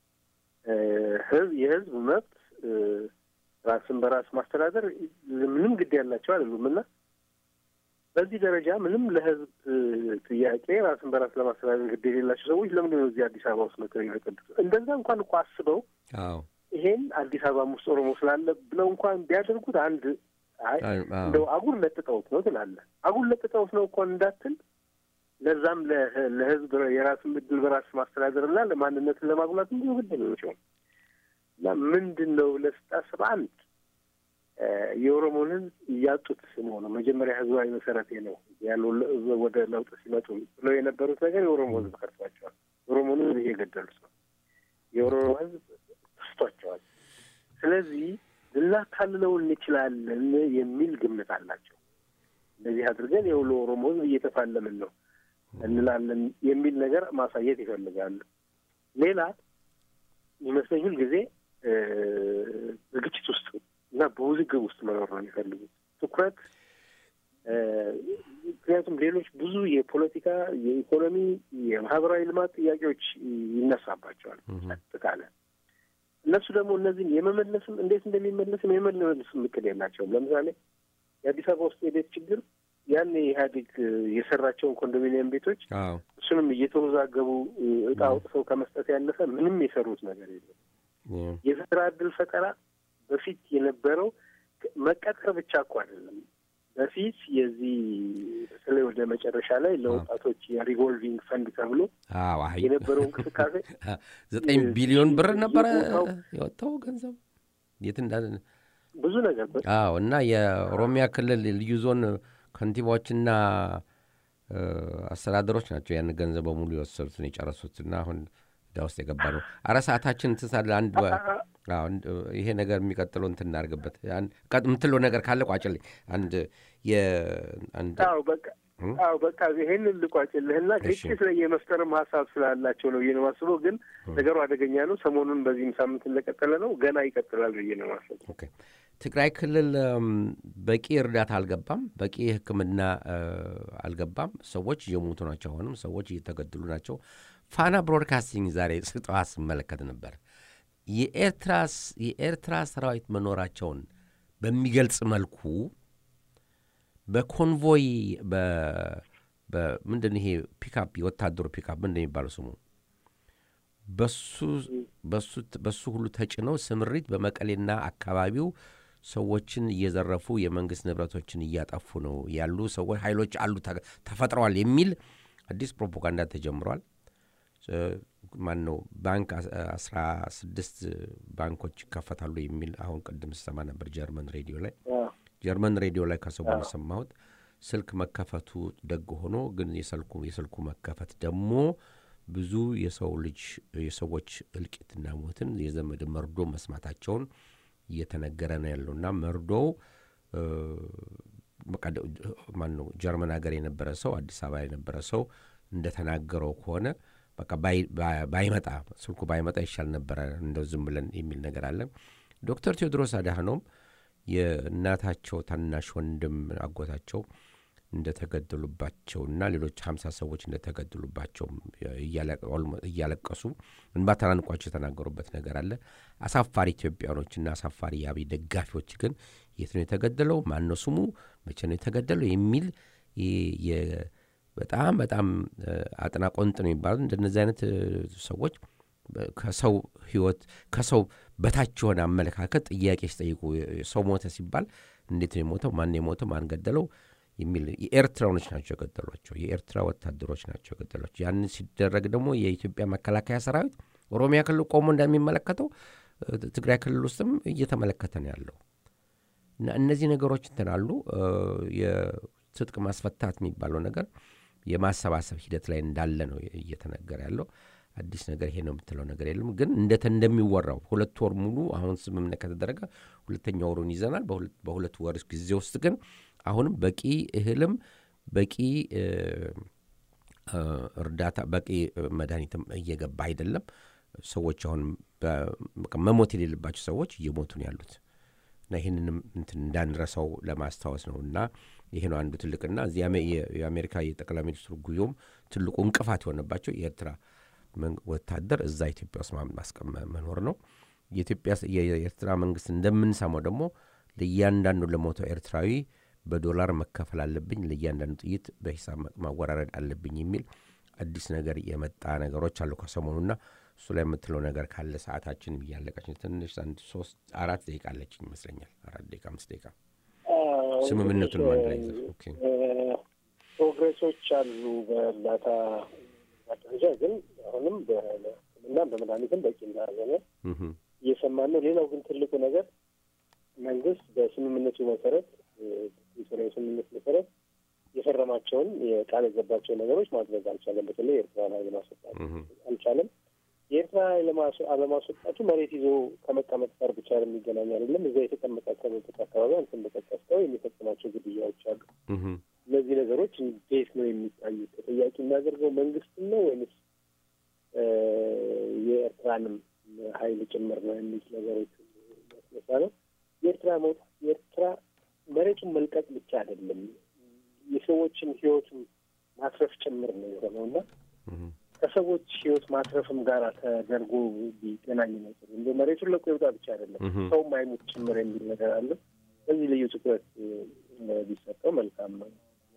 [SPEAKER 3] የህዝብ መብት ራስን በራስ ማስተዳደር ምንም ግድ ያላቸው አይደሉም እና በዚህ ደረጃ ምንም ለህዝብ ጥያቄ ራስን በራስ ለማስተዳደር ግድ የሌላቸው ሰዎች ለምንድን ነው እዚህ አዲስ አበባ ውስጥ መጥተው የሚፈቀዱት? እንደዛ እንኳን እኮ አስበው ይሄን አዲስ አበባ ውስጥ ኦሮሞ ስላለ ብለው እንኳን ቢያደርጉት አንድ እንደው አጉል ለጥጠውት ነው ትላለህ። አጉል ለጥጠውት ነው እንኳን እንዳትል ለዛም ለህዝብ የራስን እድል በራስ ማስተዳደርና ለማንነትን ለማጉላት እንዲሁ ግድ ናቸው እና ምንድን ነው ብለህ ስታስብ አንድ የኦሮሞን ህዝብ እያጡት መሆኑ መጀመሪያ ህዝባዊ መሰረቴ ነው ያለው ወደ ለውጥ ሲመጡ ብለው የነበሩት ነገር የኦሮሞ ህዝብ ከርቷቸዋል። የኦሮሞን ህዝብ እየገደሉት ነው። የኦሮሞ ህዝብ ክስቷቸዋል። ስለዚህ ልናታልለው እንችላለን የሚል ግምት አላቸው። እንደዚህ አድርገን የውሎ ኦሮሞ ህዝብ እየተፋለምን ነው እንላለን የሚል ነገር ማሳየት ይፈልጋሉ። ሌላ ይመስለኝ ሁል ጊዜ በግጭት ውስጥ እና በውዝግብ ውስጥ መኖር ነው የሚፈልጉት ትኩረት። ምክንያቱም ሌሎች ብዙ የፖለቲካ፣ የኢኮኖሚ፣ የማህበራዊ ልማት ጥያቄዎች ይነሳባቸዋል ጸጥታለ እነሱ ደግሞ እነዚህን የመመለስም እንዴት እንደሚመለስም የመመለስም እቅድ የላቸውም። ለምሳሌ የአዲስ አበባ ውስጥ የቤት ችግር ያን ኢህአዴግ የሰራቸውን ኮንዶሚኒየም ቤቶች እሱንም እየተወዛገቡ እጣ አውጥተው ከመስጠት ያለፈ ምንም የሰሩት ነገር የለም። የስራ እድል ፈጠራ በፊት የነበረው መቀጠር ብቻ እኮ አይደለም። በፊት የዚህ በተለይ ወደ መጨረሻ ላይ ለወጣቶች የሪቮልቪንግ ፈንድ ተብሎ የነበረው እንቅስቃሴ
[SPEAKER 2] ዘጠኝ ቢሊዮን ብር ነበረ የወጣው ገንዘብ የት እንዳለ
[SPEAKER 3] ብዙ ነገር
[SPEAKER 2] አዎ። እና የኦሮሚያ ክልል ልዩ ዞን ከንቲባዎችና አስተዳደሮች ናቸው ያን ገንዘብ በሙሉ የወሰዱትን የጨረሱት እና አሁን እዳ ውስጥ የገባ ነው። አረ ሰዓታችን ትሳለ አንድ ይሄ ነገር የሚቀጥለው እንትን እናድርግበት የምትለው ነገር ካለ ቋጭልኝ። አንድ የአንድ
[SPEAKER 3] በቃ አዎ በቃ ይሄንን ልቋጭልህና ግጭት ላይ የመፍጠርም ሀሳብ ስላላቸው ነው ብዬ ነው የማስበው። ግን ነገሩ አደገኛ ነው። ሰሞኑን በዚህም ሳምንት እንደቀጠለ ነው። ገና ይቀጥላል ብዬ ነው የማስበው።
[SPEAKER 2] ትግራይ ክልል በቂ እርዳታ አልገባም፣ በቂ ሕክምና አልገባም። ሰዎች እየሞቱ ናቸው። አሁንም ሰዎች እየተገደሉ ናቸው። ፋና ብሮድካስቲንግ ዛሬ ስጠዋ ስመለከት ነበር የኤርትራ ሰራዊት መኖራቸውን በሚገልጽ መልኩ በኮንቮይ ምንድን ይሄ ፒካፕ የወታደሩ ፒካፕ ምንድን የሚባለው ስሙ በሱ ሁሉ ተጭነው ስምሪት በመቀሌና አካባቢው ሰዎችን እየዘረፉ የመንግስት ንብረቶችን እያጠፉ ነው ያሉ ሰዎች ኃይሎች አሉ ተፈጥረዋል የሚል አዲስ ፕሮፓጋንዳ ተጀምሯል። ማን ነው ባንክ አስራ ስድስት ባንኮች ይከፈታሉ የሚል አሁን ቅድም ስሰማ ነበር ጀርመን ሬዲዮ ላይ ጀርመን ሬዲዮ ላይ ከሰሞኑ የሰማሁት ስልክ መከፈቱ ደግ ሆኖ ግን የስልኩ የስልኩ መከፈት ደግሞ ብዙ የሰው ልጅ የሰዎች እልቂትና ሞትን የዘመድ መርዶ መስማታቸውን እየተነገረ ነው ያለውና መርዶው ማን ነው ጀርመን ሀገር የነበረ ሰው አዲስ አበባ የነበረ ሰው እንደተናገረው ከሆነ በቃ ባይመጣ ስልኩ ባይመጣ ይሻል ነበረ እንደው ዝም ብለን የሚል ነገር አለ። ዶክተር ቴዎድሮስ አድሃኖም የእናታቸው ታናሽ ወንድም አጎታቸው እንደተገደሉባቸውና ሌሎች ሀምሳ ሰዎች እንደተገደሉባቸው እያለቀሱ እንባ ተናንቋቸው የተናገሩበት ነገር አለ። አሳፋሪ ኢትዮጵያኖችና አሳፋሪ የአብይ ደጋፊዎች ግን የት ነው የተገደለው? ማን ነው ስሙ? መቼ ነው የተገደለው? የሚል በጣም በጣም አጥናቆንጥ ነው የሚባሉት እንደነዚህ አይነት ሰዎች ከሰው ሕይወት ከሰው በታች የሆነ አመለካከት ጥያቄ ሲጠይቁ ሰው ሞተ ሲባል እንዴት ነው የሞተው? ማን የሞተው? ማን ገደለው? የሚል የኤርትራኖች ናቸው የገደሏቸው። የኤርትራ ወታደሮች ናቸው የገደሏቸው። ያንን ሲደረግ ደግሞ የኢትዮጵያ መከላከያ ሰራዊት ኦሮሚያ ክልል ቆሞ እንደሚመለከተው ትግራይ ክልል ውስጥም እየተመለከተ ነው ያለው እና እነዚህ ነገሮች እንትን አሉ። የትጥቅ ማስፈታት የሚባለው ነገር የማሰባሰብ ሂደት ላይ እንዳለ ነው እየተነገረ ያለው። አዲስ ነገር ይሄ ነው የምትለው ነገር የለም። ግን እንደተ እንደሚወራው ሁለት ወር ሙሉ አሁን ስምምነት ከተደረገ ሁለተኛ ወሩን ይዘናል። በሁለት ወር ጊዜ ውስጥ ግን አሁንም በቂ እህልም በቂ እርዳታ በቂ መድኃኒትም እየገባ አይደለም። ሰዎች አሁን መሞት የሌለባቸው ሰዎች እየሞቱ ነው ያሉት እና ይህንንም እንትን እንዳንረሳው ለማስታወስ ነው እና ይሄ ነው አንዱ ትልቅና እዚህ የአሜሪካ የጠቅላይ ሚኒስትሩ ጉዞም ትልቁ እንቅፋት የሆነባቸው የኤርትራ ወታደር እዛ ኢትዮጵያ ውስጥ ማስቀመ መኖር ነው። የኤርትራ መንግስት እንደምንሰማው ደግሞ ለእያንዳንዱ ለሞተው ኤርትራዊ በዶላር መከፈል አለብኝ፣ ለእያንዳንዱ ጥይት በሂሳብ ማወራረድ አለብኝ የሚል አዲስ ነገር የመጣ ነገሮች አሉ ከሰሞኑና እሱ ላይ የምትለው ነገር ካለ ሰዓታችን እያለቀች ትንሽ አንድ ሶስት አራት ደቂቃ አለችኝ ይመስለኛል። አራት ደቂቃ አምስት ደቂቃ ስምምነቱን አንድ ላይ
[SPEAKER 3] ፕሮግሬሶች አሉ በእርዳታ ደረጃ ግን አሁንም በሕክምና በመድኃኒትም በቂ እንዳልሆነ እየሰማን ነው። ሌላው ግን ትልቁ ነገር መንግስት በስምምነቱ መሰረት ፕሪቶሪያ ስምምነት መሰረት የፈረማቸውን የቃል የገባቸው ነገሮች ማድረግ አልቻለም። በተለይ የኤርትራን ኃይል ማስወጣት አልቻለም። የኤርትራ ኃይል አለማስወጣቱ መሬት ይዞ ከመቀመጥ ጋር ብቻ የሚገናኝ አይደለም። እዛ የተቀመጠ ከመጠቅ አካባቢ አንተ እንደጠቀስከው የሚፈጽማቸው ግድያዎች አሉ። እነዚህ ነገሮች እንዴት ነው የሚታዩት? ተጠያቂ የሚያደርገው መንግስትን ነው ወይንስ የኤርትራንም ኃይል ጭምር ነው የሚል ነገሮች ያስነሳ ነው። የኤርትራ መውጣት የኤርትራ መሬቱን መልቀቅ ብቻ አይደለም የሰዎችን ህይወትም ማትረፍ ጭምር ነው የሆነው እና ከሰዎች ህይወት ማትረፍም ጋር ተደርጎ ቢገናኝ ነው ጥሩ። እንደ መሬቱን ለቆ ይውጣ ብቻ አይደለም ሰውም አይሙት ጭምር የሚል ነገር አለ። በዚህ ልዩ ትኩረት ቢሰጠው መልካም ነው።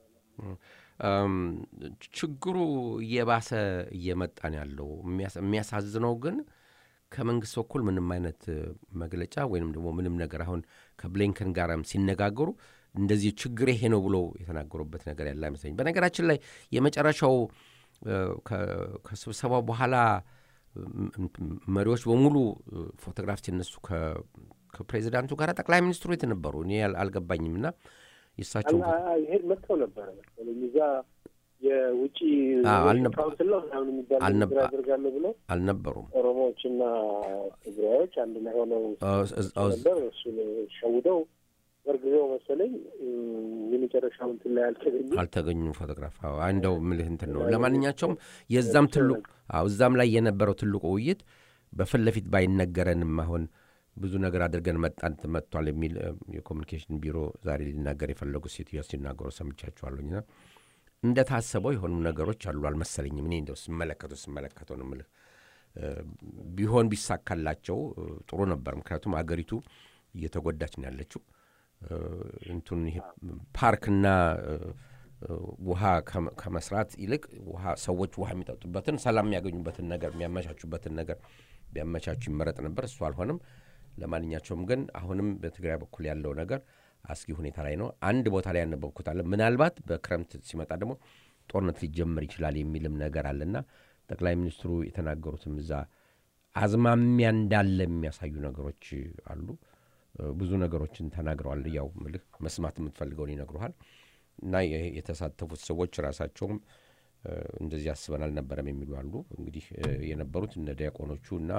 [SPEAKER 2] ችግሩ እየባሰ እየመጣ ነው ያለው። የሚያሳዝነው ግን ከመንግስት በኩል ምንም አይነት መግለጫ ወይንም ደግሞ ምንም ነገር አሁን ከብሊንከን ጋርም ሲነጋገሩ እንደዚህ ችግር ይሄ ነው ብሎ የተናገሩበት ነገር ያለ አይመስለኝ። በነገራችን ላይ የመጨረሻው ከስብሰባው በኋላ መሪዎች በሙሉ ፎቶግራፍ ሲነሱ ከፕሬዚዳንቱ ጋር ጠቅላይ ሚኒስትሩ የት ነበሩ? እኔ አልገባኝም። እና የእሳቸው
[SPEAKER 3] ይሄ መጥተው ነበረ መሰለኝ እዛ የውጭ ካውንስል ነው ምናምን የሚባል ነገር ያደርጋለሁ ብሎ
[SPEAKER 2] አልነበሩም።
[SPEAKER 3] ኦሮሞዎችና ትግራዮች አንድ ላይ ሆነው ነበር። እሱን ሸውደው በርግዘው መሰለኝ የመጨረሻው እንትን ላይ አልተገኙ
[SPEAKER 2] አልተገኙም። ፎቶግራፍ እንደው ምልህ እንትን ነው። ለማንኛቸውም የዛም ትልቁ እዛም ላይ የነበረው ትልቁ ውይይት በፊት ለፊት ባይነገረንም አሁን ብዙ ነገር አድርገን መጣን መጥቷል የሚል የኮሚኒኬሽን ቢሮ ዛሬ ሊናገር የፈለጉ ሴትዮዋ ሲናገሩ ሰምቻቸዋለሁኝና እንደታሰበው የሆኑ ነገሮች አሉ አልመሰለኝም። እኔ እንደው ስመለከተው ስመለከተው ነው የምልህ ቢሆን ቢሳካላቸው ጥሩ ነበር። ምክንያቱም አገሪቱ እየተጎዳች ነው ያለችው። እንቱን ይሄ ፓርክና ውሃ ከመስራት ይልቅ ውሃ ሰዎች ውሃ የሚጠጡበትን ሰላም የሚያገኙበትን ነገር የሚያመቻቹበትን ነገር ቢያመቻቹ ይመረጥ ነበር። እሱ አልሆነም። ለማንኛቸውም ግን አሁንም በትግራይ በኩል ያለው ነገር አስጊ ሁኔታ ላይ ነው። አንድ ቦታ ላይ ያነበብኩት አለ። ምናልባት በክረምት ሲመጣ ደግሞ ጦርነት ሊጀመር ይችላል የሚልም ነገር አለና ጠቅላይ ሚኒስትሩ የተናገሩትም እዛ አዝማሚያ እንዳለ የሚያሳዩ ነገሮች አሉ። ብዙ ነገሮችን ተናግረዋል። ያው ምልህ መስማት የምትፈልገውን ይነግሩሃል። እና የተሳተፉት ሰዎች ራሳቸውም እንደዚህ አስበን አልነበረም የሚሉ አሉ። እንግዲህ የነበሩት እነ ዲያቆኖቹ እና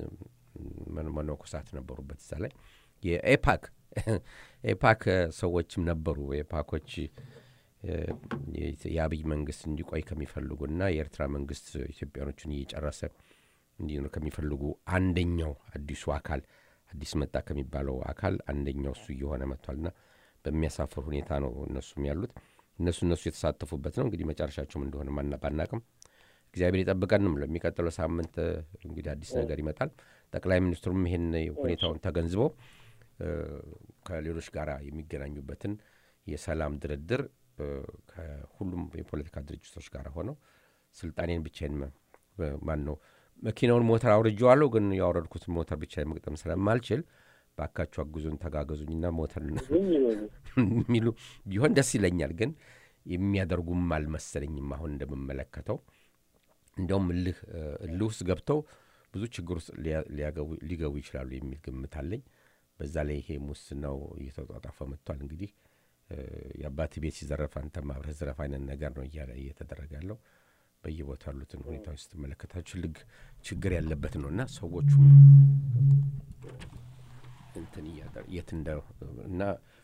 [SPEAKER 2] መነኮሳት ነበሩበት እዛ ላይ የኤፓክ ኤፓክ ሰዎችም ነበሩ። ኤፓኮች የአብይ መንግስት እንዲቆይ ከሚፈልጉና የኤርትራ መንግስት ኢትዮጵያኖችን እየጨረሰ እንዲኖር ከሚፈልጉ አንደኛው አዲሱ አካል አዲስ መጣ ከሚባለው አካል አንደኛው እሱ እየሆነ መጥቷልና በሚያሳፍር ሁኔታ ነው እነሱም ያሉት። እነሱ እነሱ የተሳተፉበት ነው። እንግዲህ መጨረሻቸውም እንደሆነ ባናቅም እግዚአብሔር ይጠብቀንም። ለሚቀጥለው ሳምንት እንግዲህ አዲስ ነገር ይመጣል። ጠቅላይ ሚኒስትሩም ይህን ሁኔታውን ተገንዝበው ከሌሎች ጋር የሚገናኙበትን የሰላም ድርድር ከሁሉም የፖለቲካ ድርጅቶች ጋር ሆነው ስልጣኔን ብቻዬን ማን ነው መኪናውን ሞተር አውርጄዋለሁ፣ ግን ያወረድኩትን ሞተር ብቻ መግጠም ስለማልችል ባካችሁ አግዙን፣ ተጋገዙኝና ሞተር የሚሉ ቢሆን ደስ ይለኛል። ግን የሚያደርጉም አልመሰለኝም። አሁን እንደምመለከተው እንዲያውም እልህ እልህ ውስጥ ገብተው ብዙ ችግር ውስጥ ሊገቡ ይችላሉ የሚል ግምት አለኝ። በዛ ላይ ይሄ ሙስናው እየተጧጣፈ መጥቷል። እንግዲህ የአባት ቤት ሲዘረፍ አንተም አብረህ ዝረፍ አይነት ነገር ነው እየተደረገ ያለው። በየቦታ ያሉትን ሁኔታዎች ስትመለከታችሁ ልግ ችግር ያለበት ነው እና ሰዎቹ እንትን የት እንደ እና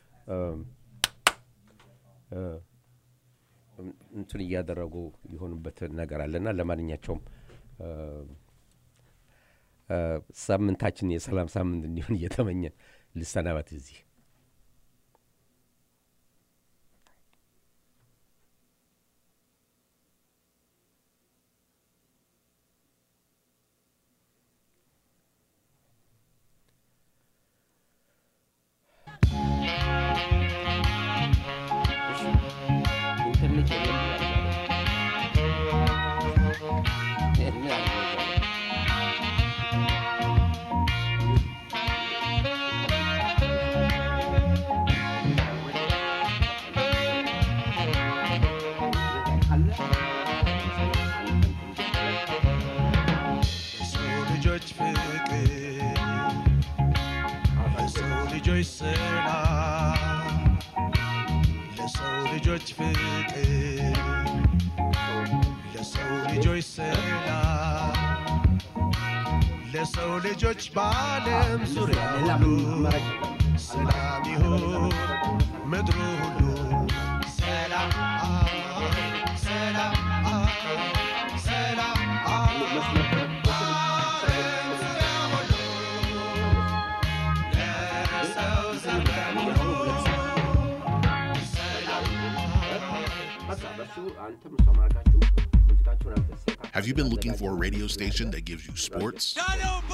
[SPEAKER 2] እንትን እያደረጉ የሆኑበት ነገር አለና ለማንኛቸውም ሳምንታችን የሰላም ሳምንት እንዲሆን እየተመኘን ልሰናበት እዚህ
[SPEAKER 4] ለሰው ልጆች በዓለም ዙሪያ ሁሉ ሰላም ይሁን ምድሩ ሁሉ ሰላም ሰላም ሰላም ዓለም ዙሪያ ሁሉ ለሰው ሰላም ይሁን
[SPEAKER 5] Have you been looking for a radio station that gives you sports,